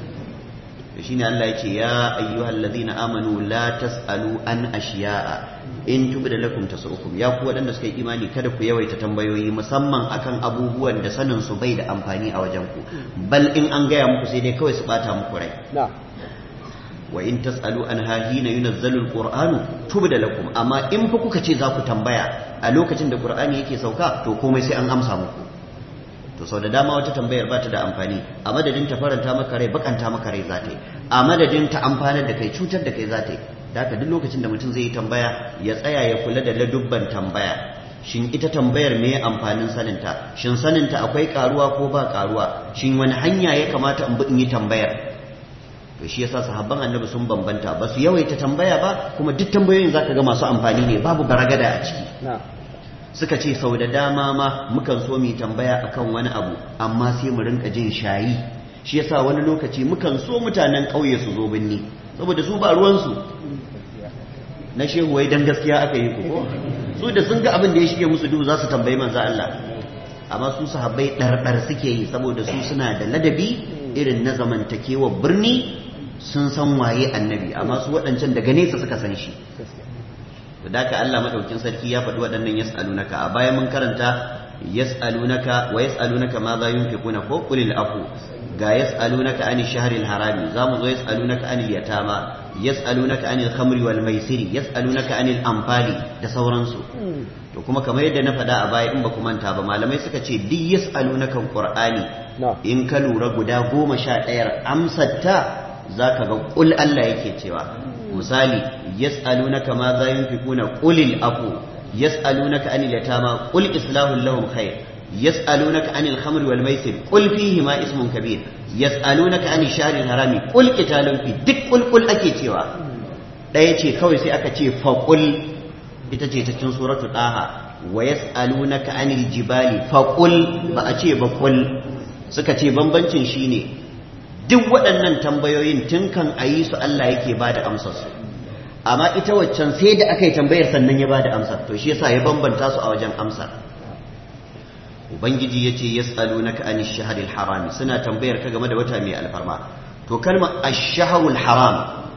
shi ne Allah ya ce ya ayyuhal ladina amanu la tasalu an ashiya'a in tubda lakum tasukum ya ku waɗanda suka yi imani kada ku yawaita tambayoyi musamman akan abubuwan da sanin su bai da amfani a wajen ku bal in an gaya muku sai dai kawai su bata muku rai wa in tasalu an hina yunazzalu alqur'anu tubda lakum amma in fa kuka ce za ku tambaya a lokacin da qur'ani yake sauka to komai sai an amsa muku to sau da dama wata tambayar ba ta da amfani a madadin ta faranta maka rai bakanta maka rai za ta yi a madadin ta amfanar da kai cutar da kai za ta yi da haka duk lokacin da mutum zai yi tambaya ya tsaya ya kula da ladubban tambaya shin ita tambayar me amfanin saninta shin saninta akwai karuwa ko ba karuwa shin wani hanya ya kamata in bi in yi tambayar to shi yasa sahabban annabi sun bambanta ba su yawaita tambaya ba kuma duk tambayoyin zaka ga masu amfani ne babu garagada a ciki suka ce sau da dama ma mukan so mu tambaya akan wani abu amma sai mu rinka jin shayi shi yasa wani lokaci mukan so mutanen ƙauye su zo binni saboda su ba ruwansu na shehu wai dan gaskiya aka yi ko su da sun ga abin da ya shige musu duhu za su tambayi manzo Allah amma su sahabbai ɗarɗar suke yi saboda su suna da ladabi irin na zamantakewa birni sun san waye annabi amma su waɗancan daga nesa suka san shi da ka Allah madaukin sarki ya faɗi waɗannan yas'alunaka a bayan mun karanta yas'alunaka wa yas'alunaka ma za yunfiquna ko qulil afu ga yas'alunaka anil shahril harami zamu zo yas'alunaka anil yatama yas'alunaka anil khamri wal maisiri yas'alunaka anil anfali da sauransu to kuma kamar yadda na faɗa a baya in ba ku manta ba malamai suka ce duk yas'alunaka qur'ani in ka lura guda goma sha ɗayar amsar ta zaka ga kul Allah yake cewa misali yas'alunaka ma za yunfikuna qulil afu yas'alunaka anil yatama qul islahu lahum khair yas'alunaka anil khamri wal maisir qul fihi ma ismun kabir yas'alunaka anil shahril harami qul qitalun fi duk qul qul ake cewa daya ce kawai sai aka ce fa qul ita ce ta cikin suratul daha wa yas'alunaka anil jibali fa qul ba a ce ba qul suka ce bambancin shine duk waɗannan tambayoyin tun kan a yi su Allah yake ba da amsarsu amma ita waccan sai da aka yi tambayar sannan ya ba da amsar to shi yasa ya bambanta su a wajen amsar ubangiji ya ce yas'alunaka anish shahril harami suna tambayar ka game da wata mai alfarma to kalmar ash-shahrul haram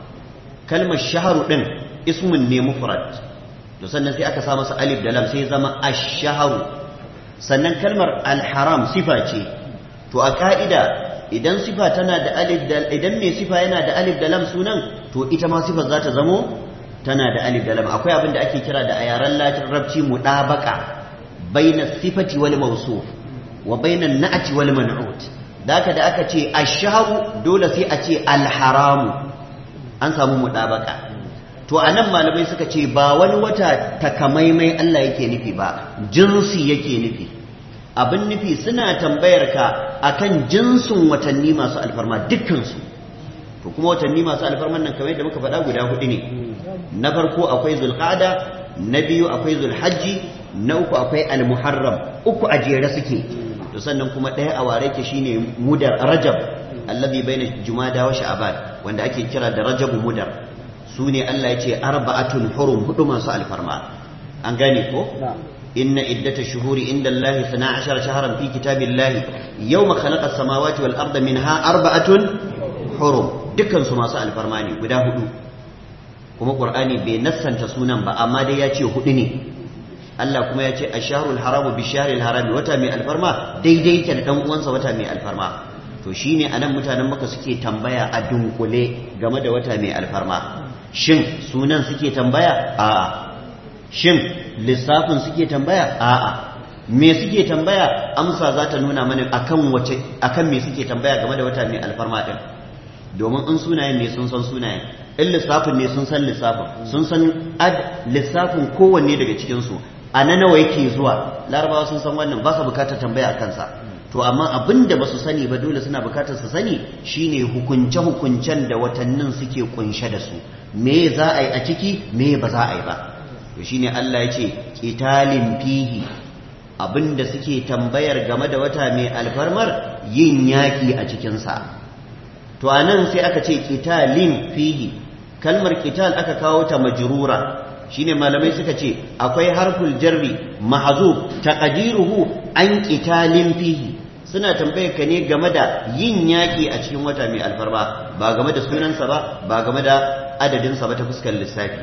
kalmar shahru din ismun ne mufrad to sannan sai aka sa masa alif da lam sai zama ash-shahru sannan kalmar al-haram sifa ce to a ka'ida idan sifa tana da alif da idan mai sifa yana da alif da lam sunan to ita ma sifar za ta zamo tana da alif da lam akwai abin da ake kira da a yaren larabci mudabaka baina sifati wal mawsuf wa baina na'ati wal man'ut daka da aka ce ash-shahru dole sai a ce al-haramu an samu mudabaka to anan malamai suka ce ba wani wata takamaimai Allah yake nufi ba jinsi yake nufi abin nufi suna tambayar ka akan jinsin watanni masu alfarma dukkansu to kuma watanni masu alfarman nan kamar yadda muka faɗa guda hudu ne na farko akwai zulqa'da na biyu akwai zulhajji na uku akwai almuharram uku a jere suke to sannan kuma ɗaya a ware ke shine mudar rajab allazi baina jumada wa sha'ban wanda ake kira da rajab mudar su ne Allah ya ce arba'atun hurum hudu masu alfarma an gane ko إن عدة الشهور عند الله اثنا عشر شهرا في كتاب الله يوم خلق السماوات والأرض منها أربعة حرم دكان سما سأل فرماني guda hudu kuma Qur'ani bai nassanta sunan ba amma dai ya ce hudu ne Allah kuma ya ce asharul haramu bi sharil harami wata mai alfarma daidai yake da dan uwansa wata mai alfarma to shine anan mutanen maka suke tambaya a dunkule game da wata mai alfarma shin sunan suke tambaya a'a shin lissafin suke tambaya a'a me suke tambaya amsa za ta nuna mana akan wace akan me suke tambaya game da wata mai alfarma din domin in sunayen ne sun san sunayen in lissafin ne sun san lissafin sun san ad lissafin kowanne daga cikin su a na nawa yake zuwa larabawa sun san wannan ba sa bukatar tambaya a kansa to to amma abin da ba su sani ba dole suna bukatar su sani shine hukunce-hukuncen da watannin suke kunshe da su me za a yi a ciki me ba za a yi ba to shine Allah ya ce qitalin fihi abin da suke tambayar game da wata mai alfarmar yin yaki a cikinsa to anan sai aka ce qitalin fihi kalmar qital aka kawo ta majrura shine malamai suka ce akwai harful jarri mahzub taqdiruhu an qitalin fihi suna tambayar ka ne game da yin yaƙi a cikin wata mai alfarma ba game da sunansa ba ba game da adadinsa ba ta fuskar lissafi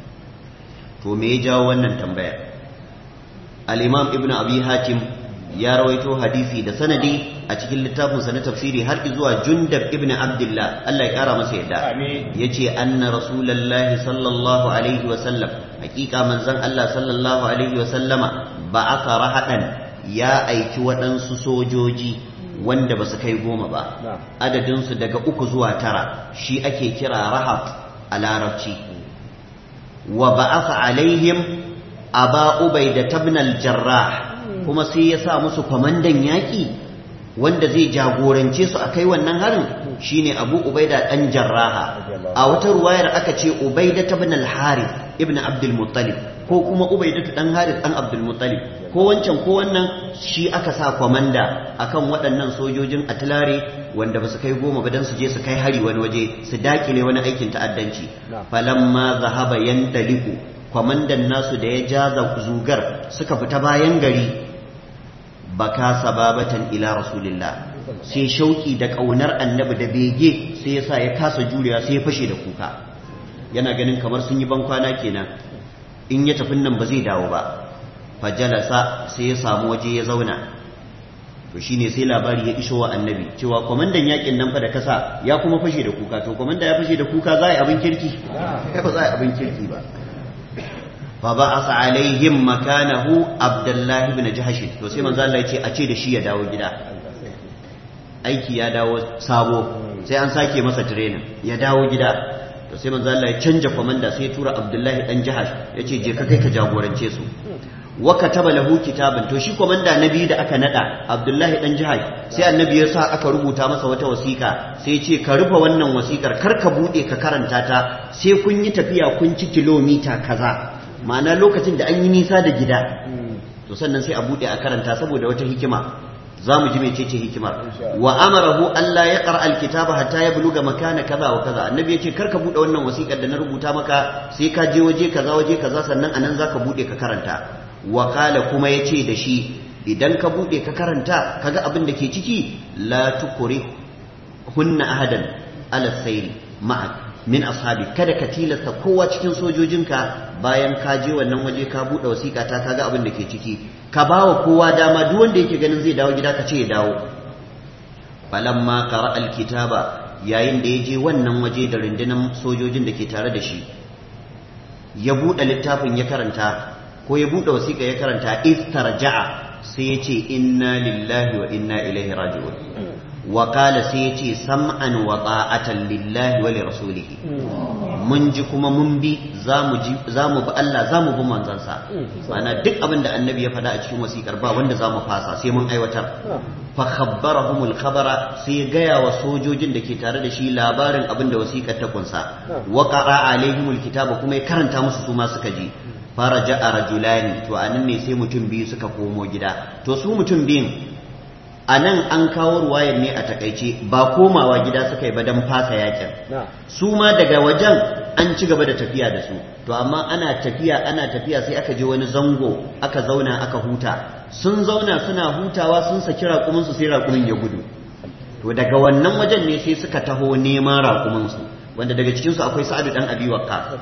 to me ya jawo wannan tambayar al-imam ibnu abi hatim ya rawaito hadisi da sanadi a cikin littafinsa na tafsiri har zuwa jundab ibnu abdullah Allah ya kara masa yadda yace anna rasulullahi sallallahu alaihi wa sallam hakika manzon Allah sallallahu alaihi wa sallama ba'atha rahadan ya aiki waɗansu sojoji wanda ba su kai goma ba adadinsu daga uku zuwa tara shi ake kira rahab a larabci wa ba'atha alaihim aba ubaida tabnal jarrah kuma sai ya sa musu kwamandan yaƙi wanda zai jagorance su a kai wannan harin shine abu ubaida ɗan jarraha a wata ruwayar aka ce ubaida tabnal harith ibn abdul muttalib ko kuma ubaida ɗan harith ɗan abdul muttalib ko wancan ko wannan shi aka sa kwamanda akan waɗannan sojojin atilare wanda ba su kai goma ba don su je su kai hari wani waje su dakile wani aikin ta'addanci falamma zahaba yandaliku kwamandan nasu da ya jaza zugar suka fita bayan gari baka sababatan ila rasulillah sai shauki da ƙaunar annabi da bege sai yasa ya kasa jurewa sai ya fashe da kuka yana ganin kamar sun yi bankwana kenan in ya tafi nan ba zai dawo ba fajalasa sai ya samu waje ya zauna to shine sai labari ya iso wa annabi cewa kwamandan yakin nan fa da kasa ya kuma fashe da kuka to kwamanda ya fashe da kuka za a yi abin kirki ba za a yi abin kirki ba fa ba'asa alaihim makanahu abdullahi ibn jahsh to sai manzo Allah ya ce a ce da shi ya dawo gida aiki ya dawo sabo sai an sake masa training ya dawo gida to sai manzo Allah ya canja komanda sai ya tura Abdullahi dan Jahash yace je ka kai ka jagorance su wa kataba lahu kitaban to shi komanda na biyu da aka nada Abdullahi dan Jahash sai annabi ya sa aka rubuta masa wata wasiƙa sai ya ce ka rufe wannan wasiƙar kar ka bude ka karanta ta sai kun yi tafiya kun ci kilomita kaza ma'ana lokacin da an yi nisa da gida to sannan sai a bude a karanta saboda wata hikima za mu ji mecece hikimar wa amarahu Allah ya qara alkitaba hatta ya buluga makana kaza wa kaza annabi yace karka bude wannan wasiƙar da na rubuta maka sai ka je waje kaza waje kaza sannan anan zaka bude ka karanta wa qala kuma yace da shi idan ka bude ka karanta kaga abin da ke ciki la tukuri hunna ahadan ala sayri ma'ak min ashabi kada ka tilasta kowa cikin sojojinka bayan ka je wannan waje ka bude wasiƙa ta kaga abin da ke ciki ka bawa kowa dama duk wanda yake ganin zai dawo gida ka ce ya dawo falamma qara alkitaba yayin da ya je wannan waje da rundunar sojojin da ke tare da shi ya bude littafin ya karanta ko ya bude wasiƙa ya karanta istarja'a sai ya ce inna lillahi wa inna ilaihi raji'un وقال سيتي سمعا وطاعة لله ولرسوله mun ji kuma mun bi za mu bi Allah za mu bi manzansa ma'ana duk abin da annabi ya faɗa a cikin wasiƙar ba wanda za mu fasa sai mun aiwatar fa khabbarahumul khabara sai ya gaya wa sojojin da ke tare da shi labarin abin da wasiƙar ta kunsa wa qara alaihimul kitaba kuma ya karanta musu su ma suka ji faraja rajulani to anan ne sai mutum biyu suka komo gida to su mutum biyun a nan an kawo ruwayar ne a takaice ba komawa gida suka yi ba don fasa yakin su ma daga wajen an ci gaba da tafiya da su to amma ana tafiya ana tafiya sai aka je wani zango aka zauna aka huta sun zauna suna hutawa sun saki raƙuminsu sai raƙumin ya gudu to daga wannan wajen ne sai suka taho neman raƙuminsu wanda daga cikinsu akwai sa'adu dan abi waqqas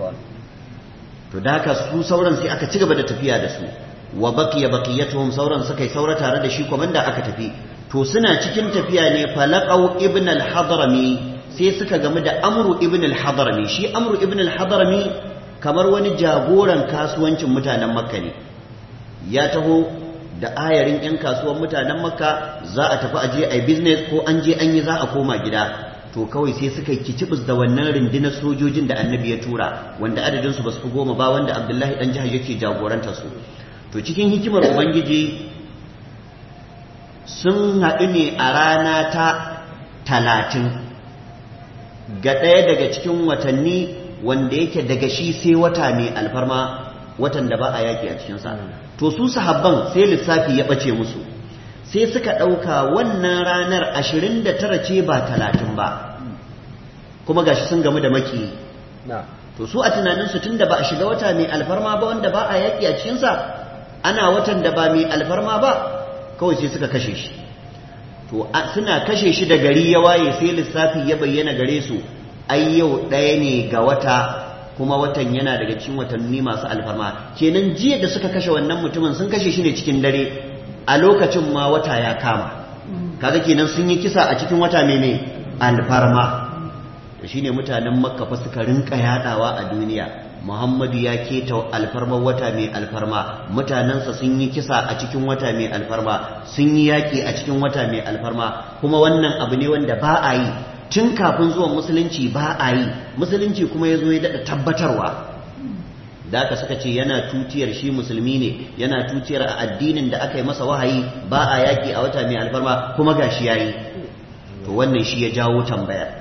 to da haka su sauran sai aka ci gaba da tafiya da su wa baqiya baqiyatuhum sauran suka yi saura tare da shi komanda aka tafi to suna cikin tafiya ne falaqau ibn al-hadrami sai suka gamu da amru ibn al-hadrami shi amru ibn al-hadrami kamar wani jagoran kasuwancin mutanen makka ne ya taho da ayarin yan kasuwan mutanen makka za a tafi aje ai business ko an je an yi za a koma gida to kawai sai suka yi kicibis da wannan rundunar sojojin da annabi ya tura wanda adadinsu ba su fi goma ba wanda abdullahi dan jihar yake jagoranta su to cikin hikimar ubangiji sun haɗu ne a rana ta talatin ga ɗaya daga cikin watanni wanda yake daga shi sai wata mai alfarma watan da ba a yaƙi a cikinsa to su sahabban sai lissafi ya ɓace musu sai suka ɗauka wannan ranar ashirin da tara ce ba talatin ba kuma gashi sun gamu da maki to su a tunaninsu tun da ba a shiga wata mai alfarma ba wanda ba a yaƙi a cikinsa ana watan da ba mai alfarma ba kawai sai suka kashe shi to suna kashe shi da gari ya waye sai lissafi ya bayyana gare su ai yau ɗaya ne ga wata kuma watan yana daga cikin watanni masu alfarma kenan jiya da suka kashe wannan mutumin sun kashe shi ne cikin dare a lokacin ma wata ya kama kaga kenan sun yi kisa a cikin wata mai alfarma to shine mutanen makka fa suka rinka yadawa a duniya muhammadu ya keta alfarmar wata mai alfarma mutanensa sun yi kisa a cikin wata mai alfarma sun yi yaƙi a cikin wata mai alfarma kuma wannan abu ne wanda ba a yi tun kafin zuwan musulunci ba a yi musulunci kuma ya zo ya daɗa tabbatarwa da aka suka ce yana tutiyar shi musulmi ne yana tutiyar a addinin da aka yi masa wahayi ba a yaƙi a wata mai alfarma kuma ga shi ya yi to wannan shi ya jawo tambayar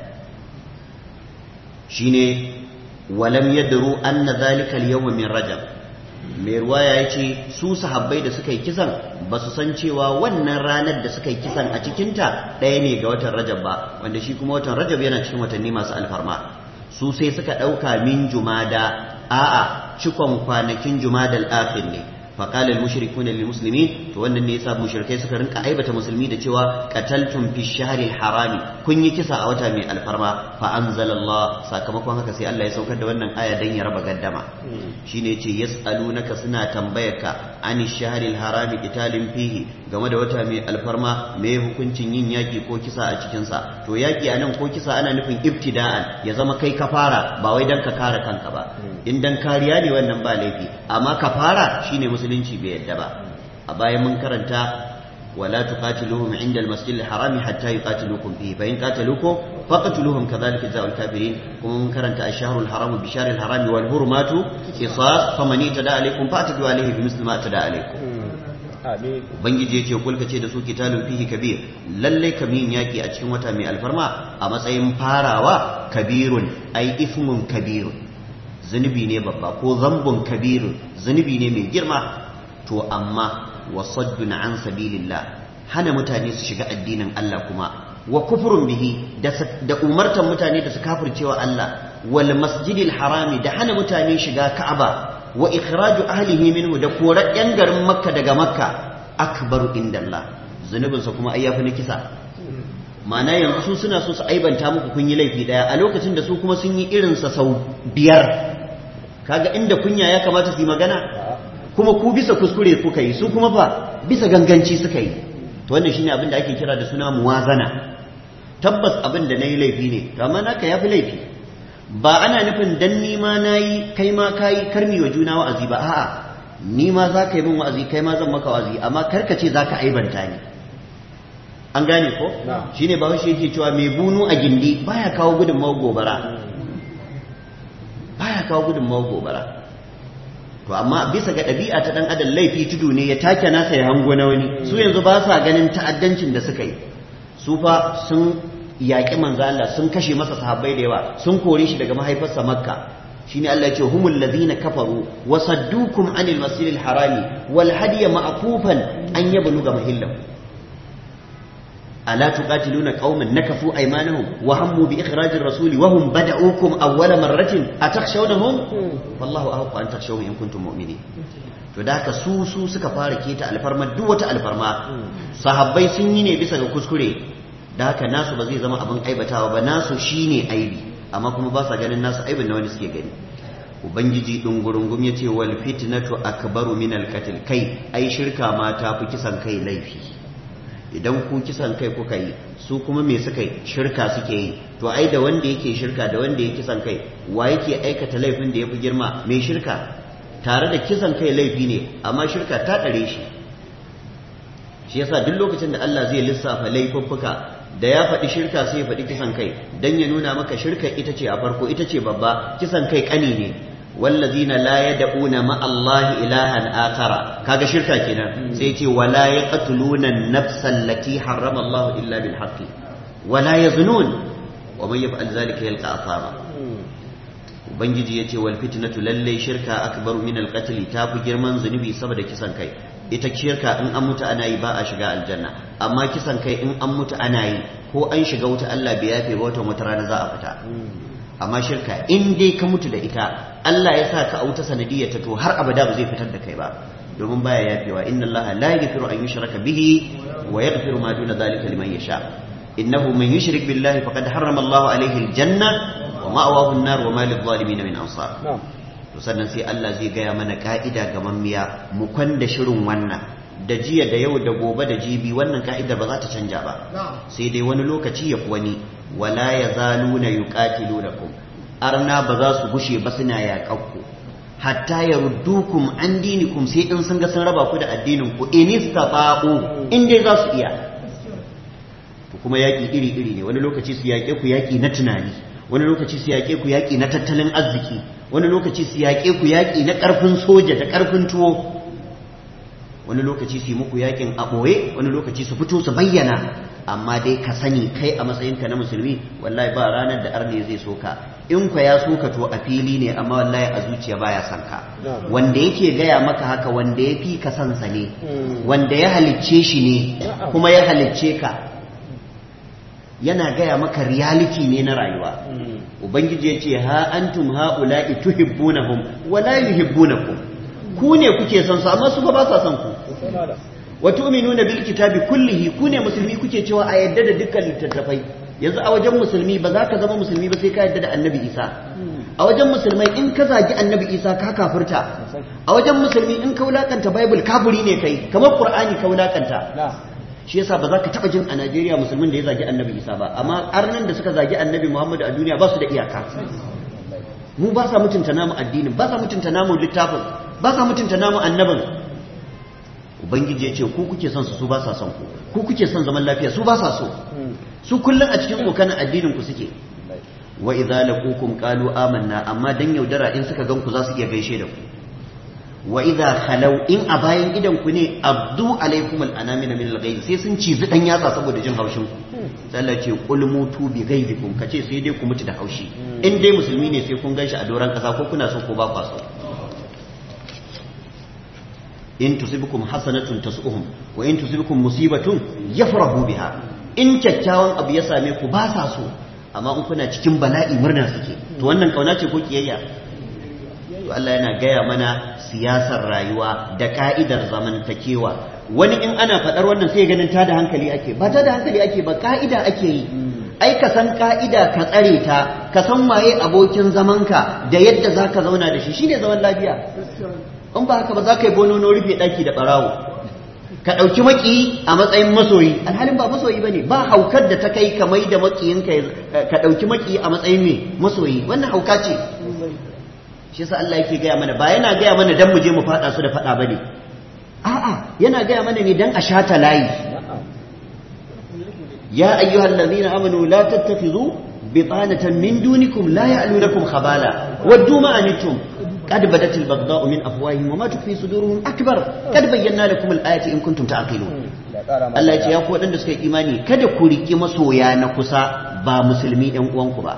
shine walam yadru anna zalika al-yawm min rajab mai ruwaya ya ce su sahabbai da suka yi kisan ba su san cewa wannan ranar da suka yi kisan a cikinta ɗaya ne ga watan rajab ba wanda shi kuma watan rajab yana cikin watanni masu alfarma su sai suka ɗauka min jumada a'a cikon kwanakin jumadal akhir ne فقال المشركون للمسلمين to wannan ne yasa mushrikai suka rinka aibata musulmi da cewa qataltum fi shahril harami kun yi kisa a wata mai alfarma fa anzalallah sakamakon haka sai Allah ya saukar da wannan aya dan ya raba gaddama shine yace yasalunaka suna tambayarka ani shahril harami qitalin fihi game da wata mai alfarma me hukuncin yin yaki ko kisa a cikin sa to yaki anan ko kisa ana nufin ibtida'an ya zama kai ka fara ba wai dan ka kare kanka ba in dan kariya ne wannan ba laifi amma ka fara shine musulunci bai yadda ba a bayan mun karanta wala tuqatiluhum inda al-masjid al-harami hatta yuqatilukum fihi fa in qataluukum faqtuluhum kadhalika jazaa'ul kafirin kuma mun karanta ash-shahru al-haramu bi shahri al-harami wal hurmatu qisas faman itada alaykum fa'tadu alayhi bi misli ma atada alaykum Ubangiji ya ce kulka ce da su kitalun fihi kabir lalle kamin yaki a cikin wata mai alfarma a matsayin farawa kabirun ai ismun kabirun zunubi ne babba ko zambun kabirun zunubi ne mai girma to amma wasaddun an sabilillah hana mutane su shiga addinin Allah kuma wa kufrun bihi da umartan mutane da su kafircewa Allah wal masjidil harami da hana mutane shiga Ka'aba wa ikhraju ahlihi minhu da korar yan garin Makka daga Makka akbaru indallah zunubinsa kuma ai yafi na kisa ma'ana yanzu su suna so su aibanta muku kun yi laifi daya a lokacin da su kuma sun yi irinsa sau biyar kaga inda kunya ya kamata su yi magana kuma ku bisa kuskure kuka yi su kuma fa bisa ganganci suka yi to wannan shine abin da ake kira da suna muwazana tabbas abin da nayi laifi ne to amma naka yafi laifi ba ana nufin dan ni ma nayi kai ma kai karmi wa juna wa'azi ba a'a ni ma za ka yi min wa'azi kai ma zan maka wa'azi amma karka ce za ka aibanta ni an gane ko shine ba shi yake cewa mai bunu a gindi baya kawo gudunmawar gobara baya kawo gudunmawar gobara to amma bisa ga ɗabi'a ta ɗan adam laifi tudu ne ya take nasa ya hango na wani su yanzu ba sa ganin ta'addancin da suka yi su fa sun yaƙi manzo Allah sun kashe masa sahabbai da yawa sun kore shi daga mahaifarsa makka shine Allah ya ce humul ladina kafaru wa saddukum anil masjidil harami wal hadiya ma'kufan an yabluga mahillahu ألا تقاتلون قوما نكفوا أيمانهم وهموا بإخراج الرسول وهم بدأوكم أول مرة أتخشونهم والله أحق أن تخشوه إن كنتم مؤمنين to da haka su su suka fara keta alfarma duk wata alfarma sahabbai sun yi ne bisa ga kuskure da haka nasu ba zai zama abin aibatawa ba nasu shine aibi amma kuma ba sa ganin nasu aibin na wani suke gani ubangiji dungurungum ya ce wal fitnatu akbaru min al kai ai shirka ma ta fi kisan kai laifi idan ku kisan kai kuka yi su kuma me suka yi shirka suke yi to ai da wanda yake shirka da wanda yake kisan kai wa yake aikata laifin da ya fi girma mai shirka tare da kisan kai laifi ne amma shirka ta ɗare shi shi yasa duk lokacin da Allah zai lissafa laifuffuka da ya faɗi shirka sai ya faɗi kisan kai dan ya nuna maka shirka ita ce a farko ita ce babba kisan kai ƙani ne wallazina la yad'una ma Allah ilahan akara kaga shirka kenan sai ce wala yaqtuluna an-nafsa allati harrama Allah illa bil haqqi wala yaznun wa man yaf'al dhalika yalqa asaba ubangiji yace wal fitnatu lalle shirka akbaru min al-qatl ta fi girman zunubi saboda kisan kai ita shirka in an mutu ana yi ba a shiga aljanna amma kisan kai in an mutu ana yi ko an shiga wuta Allah bai yafe ba wata wata rana za a fita amma shirka in dai ka mutu da ita Allah ya sa ka a wuta sanadiyar ta to har abada ba zai fitar da kai ba domin baya yafewa inna Allah la yaghfiru an yushraka bihi wa yaghfiru ma duna dhalika liman yasha innahu man yushrik billahi faqad harrama Allah alayhi aljanna wa ma'wahu an-nar wa ma lidh-dhalimin min ansar to sannan sai Allah zai gaya mana ka'ida ga mammiya mu kwanda shirin wannan da jiya da yau da gobe da jibi wannan ka'idar ba za ta canja ba sai dai wani lokaci ya wani wala yazaluna yuqatilunakum arna ba za su gushe ba suna yaƙakku hatta yaruddukum an dinikum sai in sun ga sun raba ku da addinin ku in istata'u in dai za su iya to kuma yaƙi iri iri ne wani lokaci su yaƙe ku yaƙi na tunani wani lokaci su yaƙe ku yaƙi na tattalin arziki wani lokaci su yaƙe ku yaƙi na ƙarfin soja da ƙarfin tuwo wani lokaci su yi muku yaƙin a ɓoye wani lokaci su fito su bayyana amma dai ka sani kai a matsayinka na musulmi wallahi ba ranar da arne zai soka in kwa ya soka to a fili ne amma wallahi a zuciya baya son ka wanda yake gaya maka haka wanda ya fi ka sansa ne wanda ya halicce shi ne kuma ya halicce ka yana gaya maka reality ne na rayuwa ubangiji ya ce ha antum ha'ula'i tuhibbunahum wa la yuhibbunakum ku ne kuke son su amma su ba sa son ku wa tu'minuna bil kitabi kullihi ku ne musulmi kuke cewa a yadda da dukkan littattafai yanzu a wajen musulmi ba za ka zama musulmi ba sai ka yadda da annabi isa a wajen musulmai in ka zagi annabi isa ka kafirta a wajen musulmi in ka wulakanta bible kafiri ne kai kamar qur'ani ka wulakanta shi yasa ba za ka taba jin a Najeriya musulmin da ya zagi annabi Isa ba amma arnan da suka zagi annabi Muhammadu a duniya ba su da iyaka mu ba sa mutunta namu addinin ba sa mutunta namu littafin ba sa mutunta namu annabin ubangiji ya ce ku kuke son su su ba sa son ku ku kuke son zaman lafiya su ba sa so su kullum a cikin kokanin addinin ku suke wa idza laqukum qalu amanna amma dan yaudara in suka gan ku za su iya gaishe da ku wa idza khalau in a bayan idan ku ne abdu alaikum al'anamina min al sai sun cizi dan yatsa saboda jin haushin ku sai Allah ce qul mutu bi ghaizikum kace sai dai ku mutu da haushi in dai musulmi ne sai kun ganshi a doran kasa ko kuna so ko ba kwa so in tusibukum hasanatun tasu'uhum wa in tusibukum musibatun yafrahu biha in kyakkyawan abu ya same ku ba sa so amma in kuna cikin bala'i murna suke to wannan kauna ce ko kiyayya to Allah yana gaya mana siyasar rayuwa da ka'idar zamantakewa wani in ana faɗar wannan sai ganin ta da hankali ake ba ta da hankali ake ba ka'ida ake yi ai ka san ka'ida ka tsare ta ka san waye abokin zamanka da yadda za ka zauna da shi shine zaman lafiya in ba haka ba za ka yi bonono rufe ɗaki da ɓarawo ka ɗauki maki a matsayin masoyi alhalin ba masoyi ba ne ba haukar da ta kai ka mai da makiyinka ka ɗauki maki a matsayin mai masoyi wannan hauka ce shi sa Allah yake gaya mana ba yana gaya mana dan mu je mu fada su da fada bane a'a yana gaya mana ne dan a shata layi ya ayyuhal ladina amanu la tattakhidhu bitanatan min dunikum la ya'lunakum khabala waddu ma anittum قد بدت البغضاء من افواههم وما تخفي صدورهم اكبر قد بينا لكم الايات ان كنتم تعقلون Allah ya ce ya ku waɗanda suka yi imani kada ku riki masoya na kusa ba musulmi ɗan uwanku ba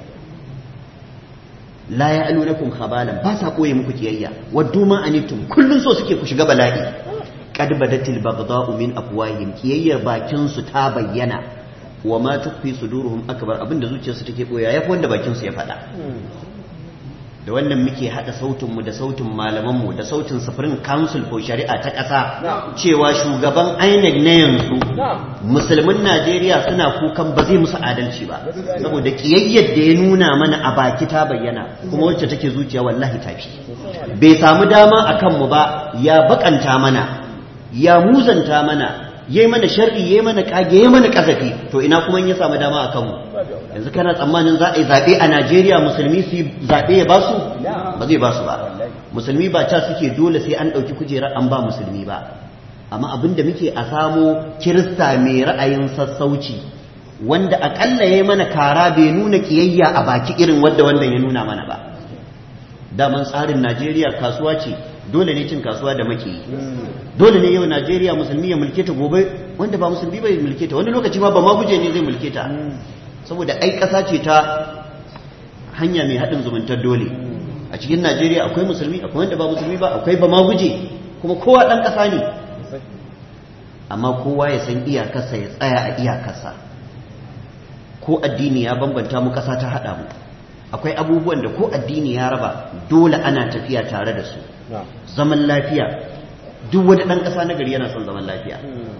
la ya'lunakum khabalan ba sa koye muku kiyayya waddu ma anitum kullun so suke ku shiga bala'i qad badatil baghdha'u min afwahihim kiyayyar bakin su ta bayyana wa ma tukfi suduruhum akbar abinda zuciyarsu take boya yafi wanda bakin su ya faɗa da wannan muke haɗa sautinmu da sautin malamanmu da sautin sufurin council for shari'a ta ƙasa cewa shugaban INEC na yanzu musulmin Najeriya suna kukan ba zai musu adalci ba saboda ƙiyayyar da ya nuna mana a baki ta bayyana kuma wacce take zuciya wallahi tafi bai samu dama a kanmu ba ya bakanta mana ya muzanta mana yayi mana sharri yayi mana kage yayi mana kazafi to ina kuma in ya samu dama a kanmu yanzu kana tsammanin za a yi zaɓe a Najeriya musulmi su yi zaɓe ya basu ba zai basu ba musulmi ba ca suke dole sai an ɗauki kujerar an ba musulmi ba amma abin da muke a samo kirista mai ra'ayin sassauci wanda aƙalla ya yi mana kara bai nuna ƙiyayya a baki irin wadda wannan ya nuna mana ba daman tsarin Najeriya kasuwa ce dole ne cin kasuwa da maki dole ne yau Najeriya musulmi ya mulke ta gobe wanda ba musulmi bai mulke ta wani lokaci ma ba ma guje ne zai mulke ta saboda ai ƙasa ce ta hanya mai haɗin zumuntar dole a cikin Najeriya akwai musulmi akwai wanda ba musulmi ba akwai ba ma guje kuma kowa ɗan ƙasa ne amma kowa ya san iyakarsa ya tsaya a iyakarsa ko addini ya bambanta mu ƙasa ta haɗa mu akwai abubuwan da ko addini ya raba dole ana tafiya tare da su zaman lafiya duk wani ɗan ƙasa na gari yana son zaman lafiya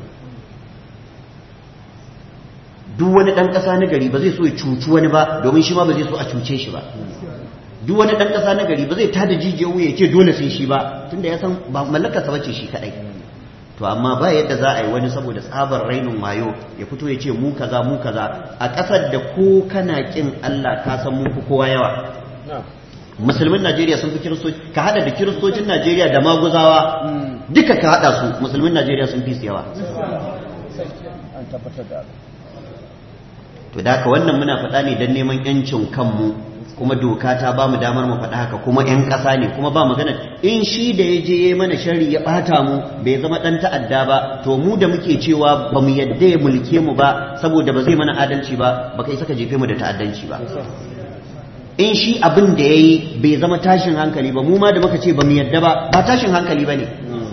duk wani ɗan ƙasa na gari ba zai so ya cuci wani ba domin shi ma ba zai so a cuce shi ba duk wani ɗan ƙasa na gari ba zai tada jijiyar wuya ya ce dole sai shi ba tunda ya san ba mallakarsa bace shi kaɗai to amma ba yadda za a yi wani saboda tsabar rainin wayo ya fito ya ce mu kaza mu kaza a ƙasar da ko kana kin Allah ka san mun fi kowa yawa musulmin Najeriya sun fi kiristoci ka hada da kiristocin Najeriya da maguzawa duka ka hada su musulmin Najeriya sun fi su yawa an tabbatar da to da haka wannan muna faɗa ne don neman yancin kanmu kuma doka ta ba mu damar mu faɗa haka kuma 'yan ƙasa ne kuma ba magana in shi da ya je ya mana shari ya ɓata mu bai zama ɗan ta'adda ba to mu da muke cewa ba mu yadda ya mulke mu ba saboda ba zai mana adalci ba ba kai saka jefe mu da ta'addanci ba in shi abin da ya yi bai zama tashin hankali ba mu ma da muka ce ba mu yadda ba ba tashin hankali ba ne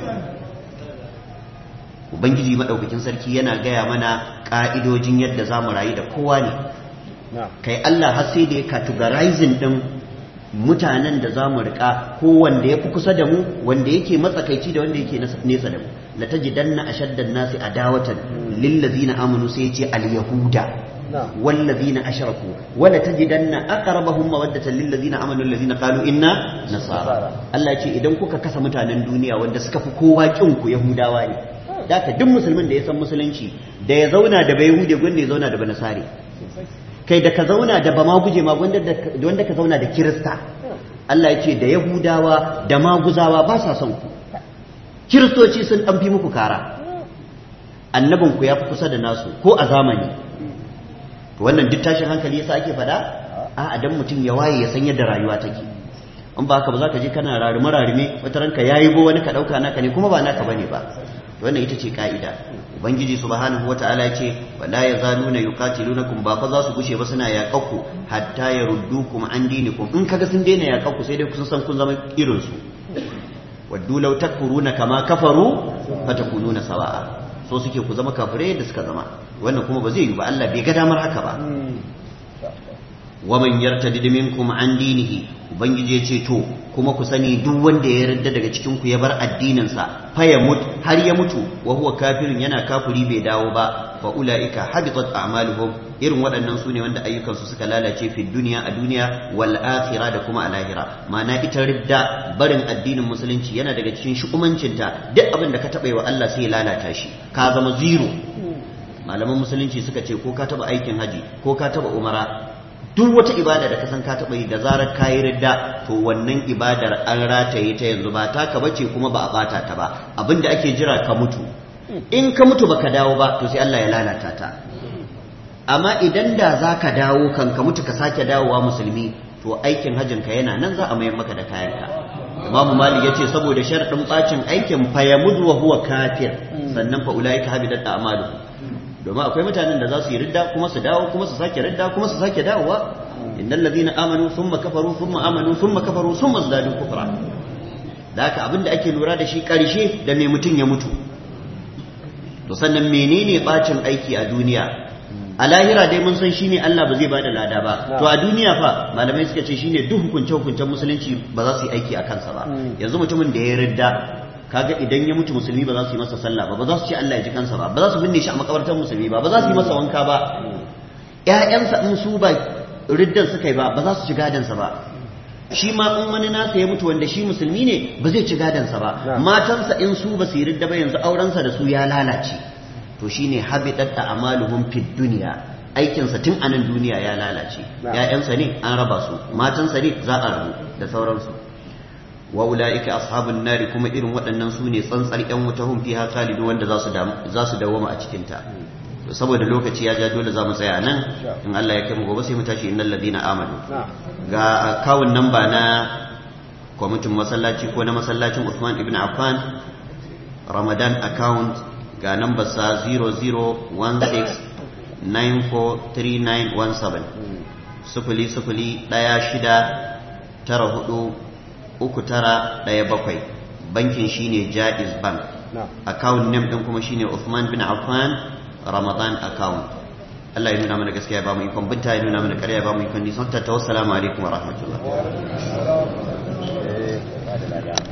ubangiji maɗaukakin sarki yana gaya mana ƙa'idojin yadda za mu rayu da kowa ne kai Allah har sai da ya categorizing din mutanen da za mu riƙa ko wanda ya fi kusa da mu wanda yake matsakaici da wanda yake nesa da mu la tajidanna ashaddan nasi adawatan lil ladzina amanu sai ya ce al yahuda wal ladzina ashraku wa la tajidanna aqrabahum mawaddatan lil ladzina amanu alladhina qalu inna nasara Allah ce idan kuka kasa mutanen duniya wanda suka fi kowa kin ku yahudawa ne da duk musulmin da ya san musulunci da ya zauna da bai yahude gwanda ya zauna da banasare kai da ka zauna da ba ma guje ma wanda ka zauna da kirista Allah ya ce da yahudawa da maguzawa ba sa son ku kiristoci sun ɗan fi muku kara annabinku ya fi kusa da nasu ko a zamani wannan duk tashin hankali yasa ake faɗa a dan mutum ya waye ya san yadda rayuwa take in ba haka ba za ka je kana rarime rarime wata ranka yayi bo wani ka ɗauka naka ne kuma ba naka bane ba wannan ita ce ka'ida ubangiji subhanahu wataala ya ce wala yazaluna yuqatilunakum ba fa za su gushe ba suna yaƙaku hatta yaruddukum an dinikum in kaga sun daina yaƙaku sai dai kun san kun zama irin su waddu law takfuruna kama kafaru fatakununa sawa'a so suke ku zama kafirai da suka zama wannan kuma ba zai yi ba Allah bai ga damar haka ba waman yartadid minkum an dinihi ubangiji ya ce to kuma ku sani duk wanda ya yarda daga cikin ku ya bar addinin sa fa ya mutu har ya mutu wa huwa kafirun yana kafiri bai dawo ba fa ulaika habitat a'maluhum irin waɗannan su ne wanda ayyukan su suka lalace fi duniya a duniya wal akhirah da kuma a lahira ma'ana ita ridda barin addinin musulunci yana daga cikin shukumancinta duk abin da ka taɓa wa Allah sai ya lalata shi ka zama zero malaman musulunci suka ce ko ka taɓa aikin haji ko ka taɓa umara duk wata ibada da ka san ka taɓa yi da zarar ka yi ridda to wannan ibadar an rataye ta yanzu ba taka bace kuma ba a bata ta ba abinda ake jira ka mutu in ka mutu baka dawo ba to sai Allah ya lalata ta amma idan da za ka dawo kan ka mutu ka sake dawowa musulmi to aikin hajjin ka yana nan za a mayar maka da kayanka imamu malik ya ce saboda sharɗin bacin aikin fa ya mudu wa huwa kafir sannan fa ulaika habidat a'maluhum domin akwai mutanen da za su yi ridda kuma su dawo kuma su sake ridda kuma su sake dawowa innal ladina amanu thumma kafaru thumma amanu thumma kafaru thumma zadu kufra da haka abinda ake lura da shi karshe da me mutum ya mutu to sannan menene bacin aiki a duniya a lahira dai mun san shine Allah ba zai bada lada ba to a duniya fa malamai suka ce shine duk hukunce hukuncen musulunci ba za su yi aiki a kansa ba yanzu mutumin da ya ridda kaga idan ya mutu musulmi ba za su yi masa sallah ba ba za su ce Allah ya ji kansa ba ba za su binne shi a makabartar musulmi ba ba za su yi masa wanka ba ƴaƴansa in su ba riddan suka yi ba ba za su ci gadansa ba shi ma in wani nasa ya mutu wanda shi musulmi ne ba zai ci gadansa ba matansa in su ba su yi ridda ba yanzu aurensa da su ya lalace to shine habitat a'maluhum fid dunya aikinsa tun a nan duniya ya lalace ƴaƴansa ne an raba su matansa ne za a rabu da sauransu wa ula'ika ashabun nari kuma irin waɗannan su ne tsantsar ƴan wuta hum fiha khalidu wanda za su za su dawoma a cikin ta to saboda lokaci ya ja dole za mu tsaya nan in Allah ya kai mu gobe sai mu tashi innal ladina amanu ga akawun namba na kwamitin masallaci ko na masallacin Usman ibn Affan Ramadan account ga nambar sa 0016943917 sufuli sufuli ɗaya shida tara hudu uku tara ɗaya bakwai bankin shine Jaiz Bank account name ɗin kuma shine Usman bin Affan Ramadan account Allah ya nuna mana gaskiya ba mu ikon binta ya nuna mana ƙarya ba mu ikon nisan ta wassalamu alaikum wa rahmatullah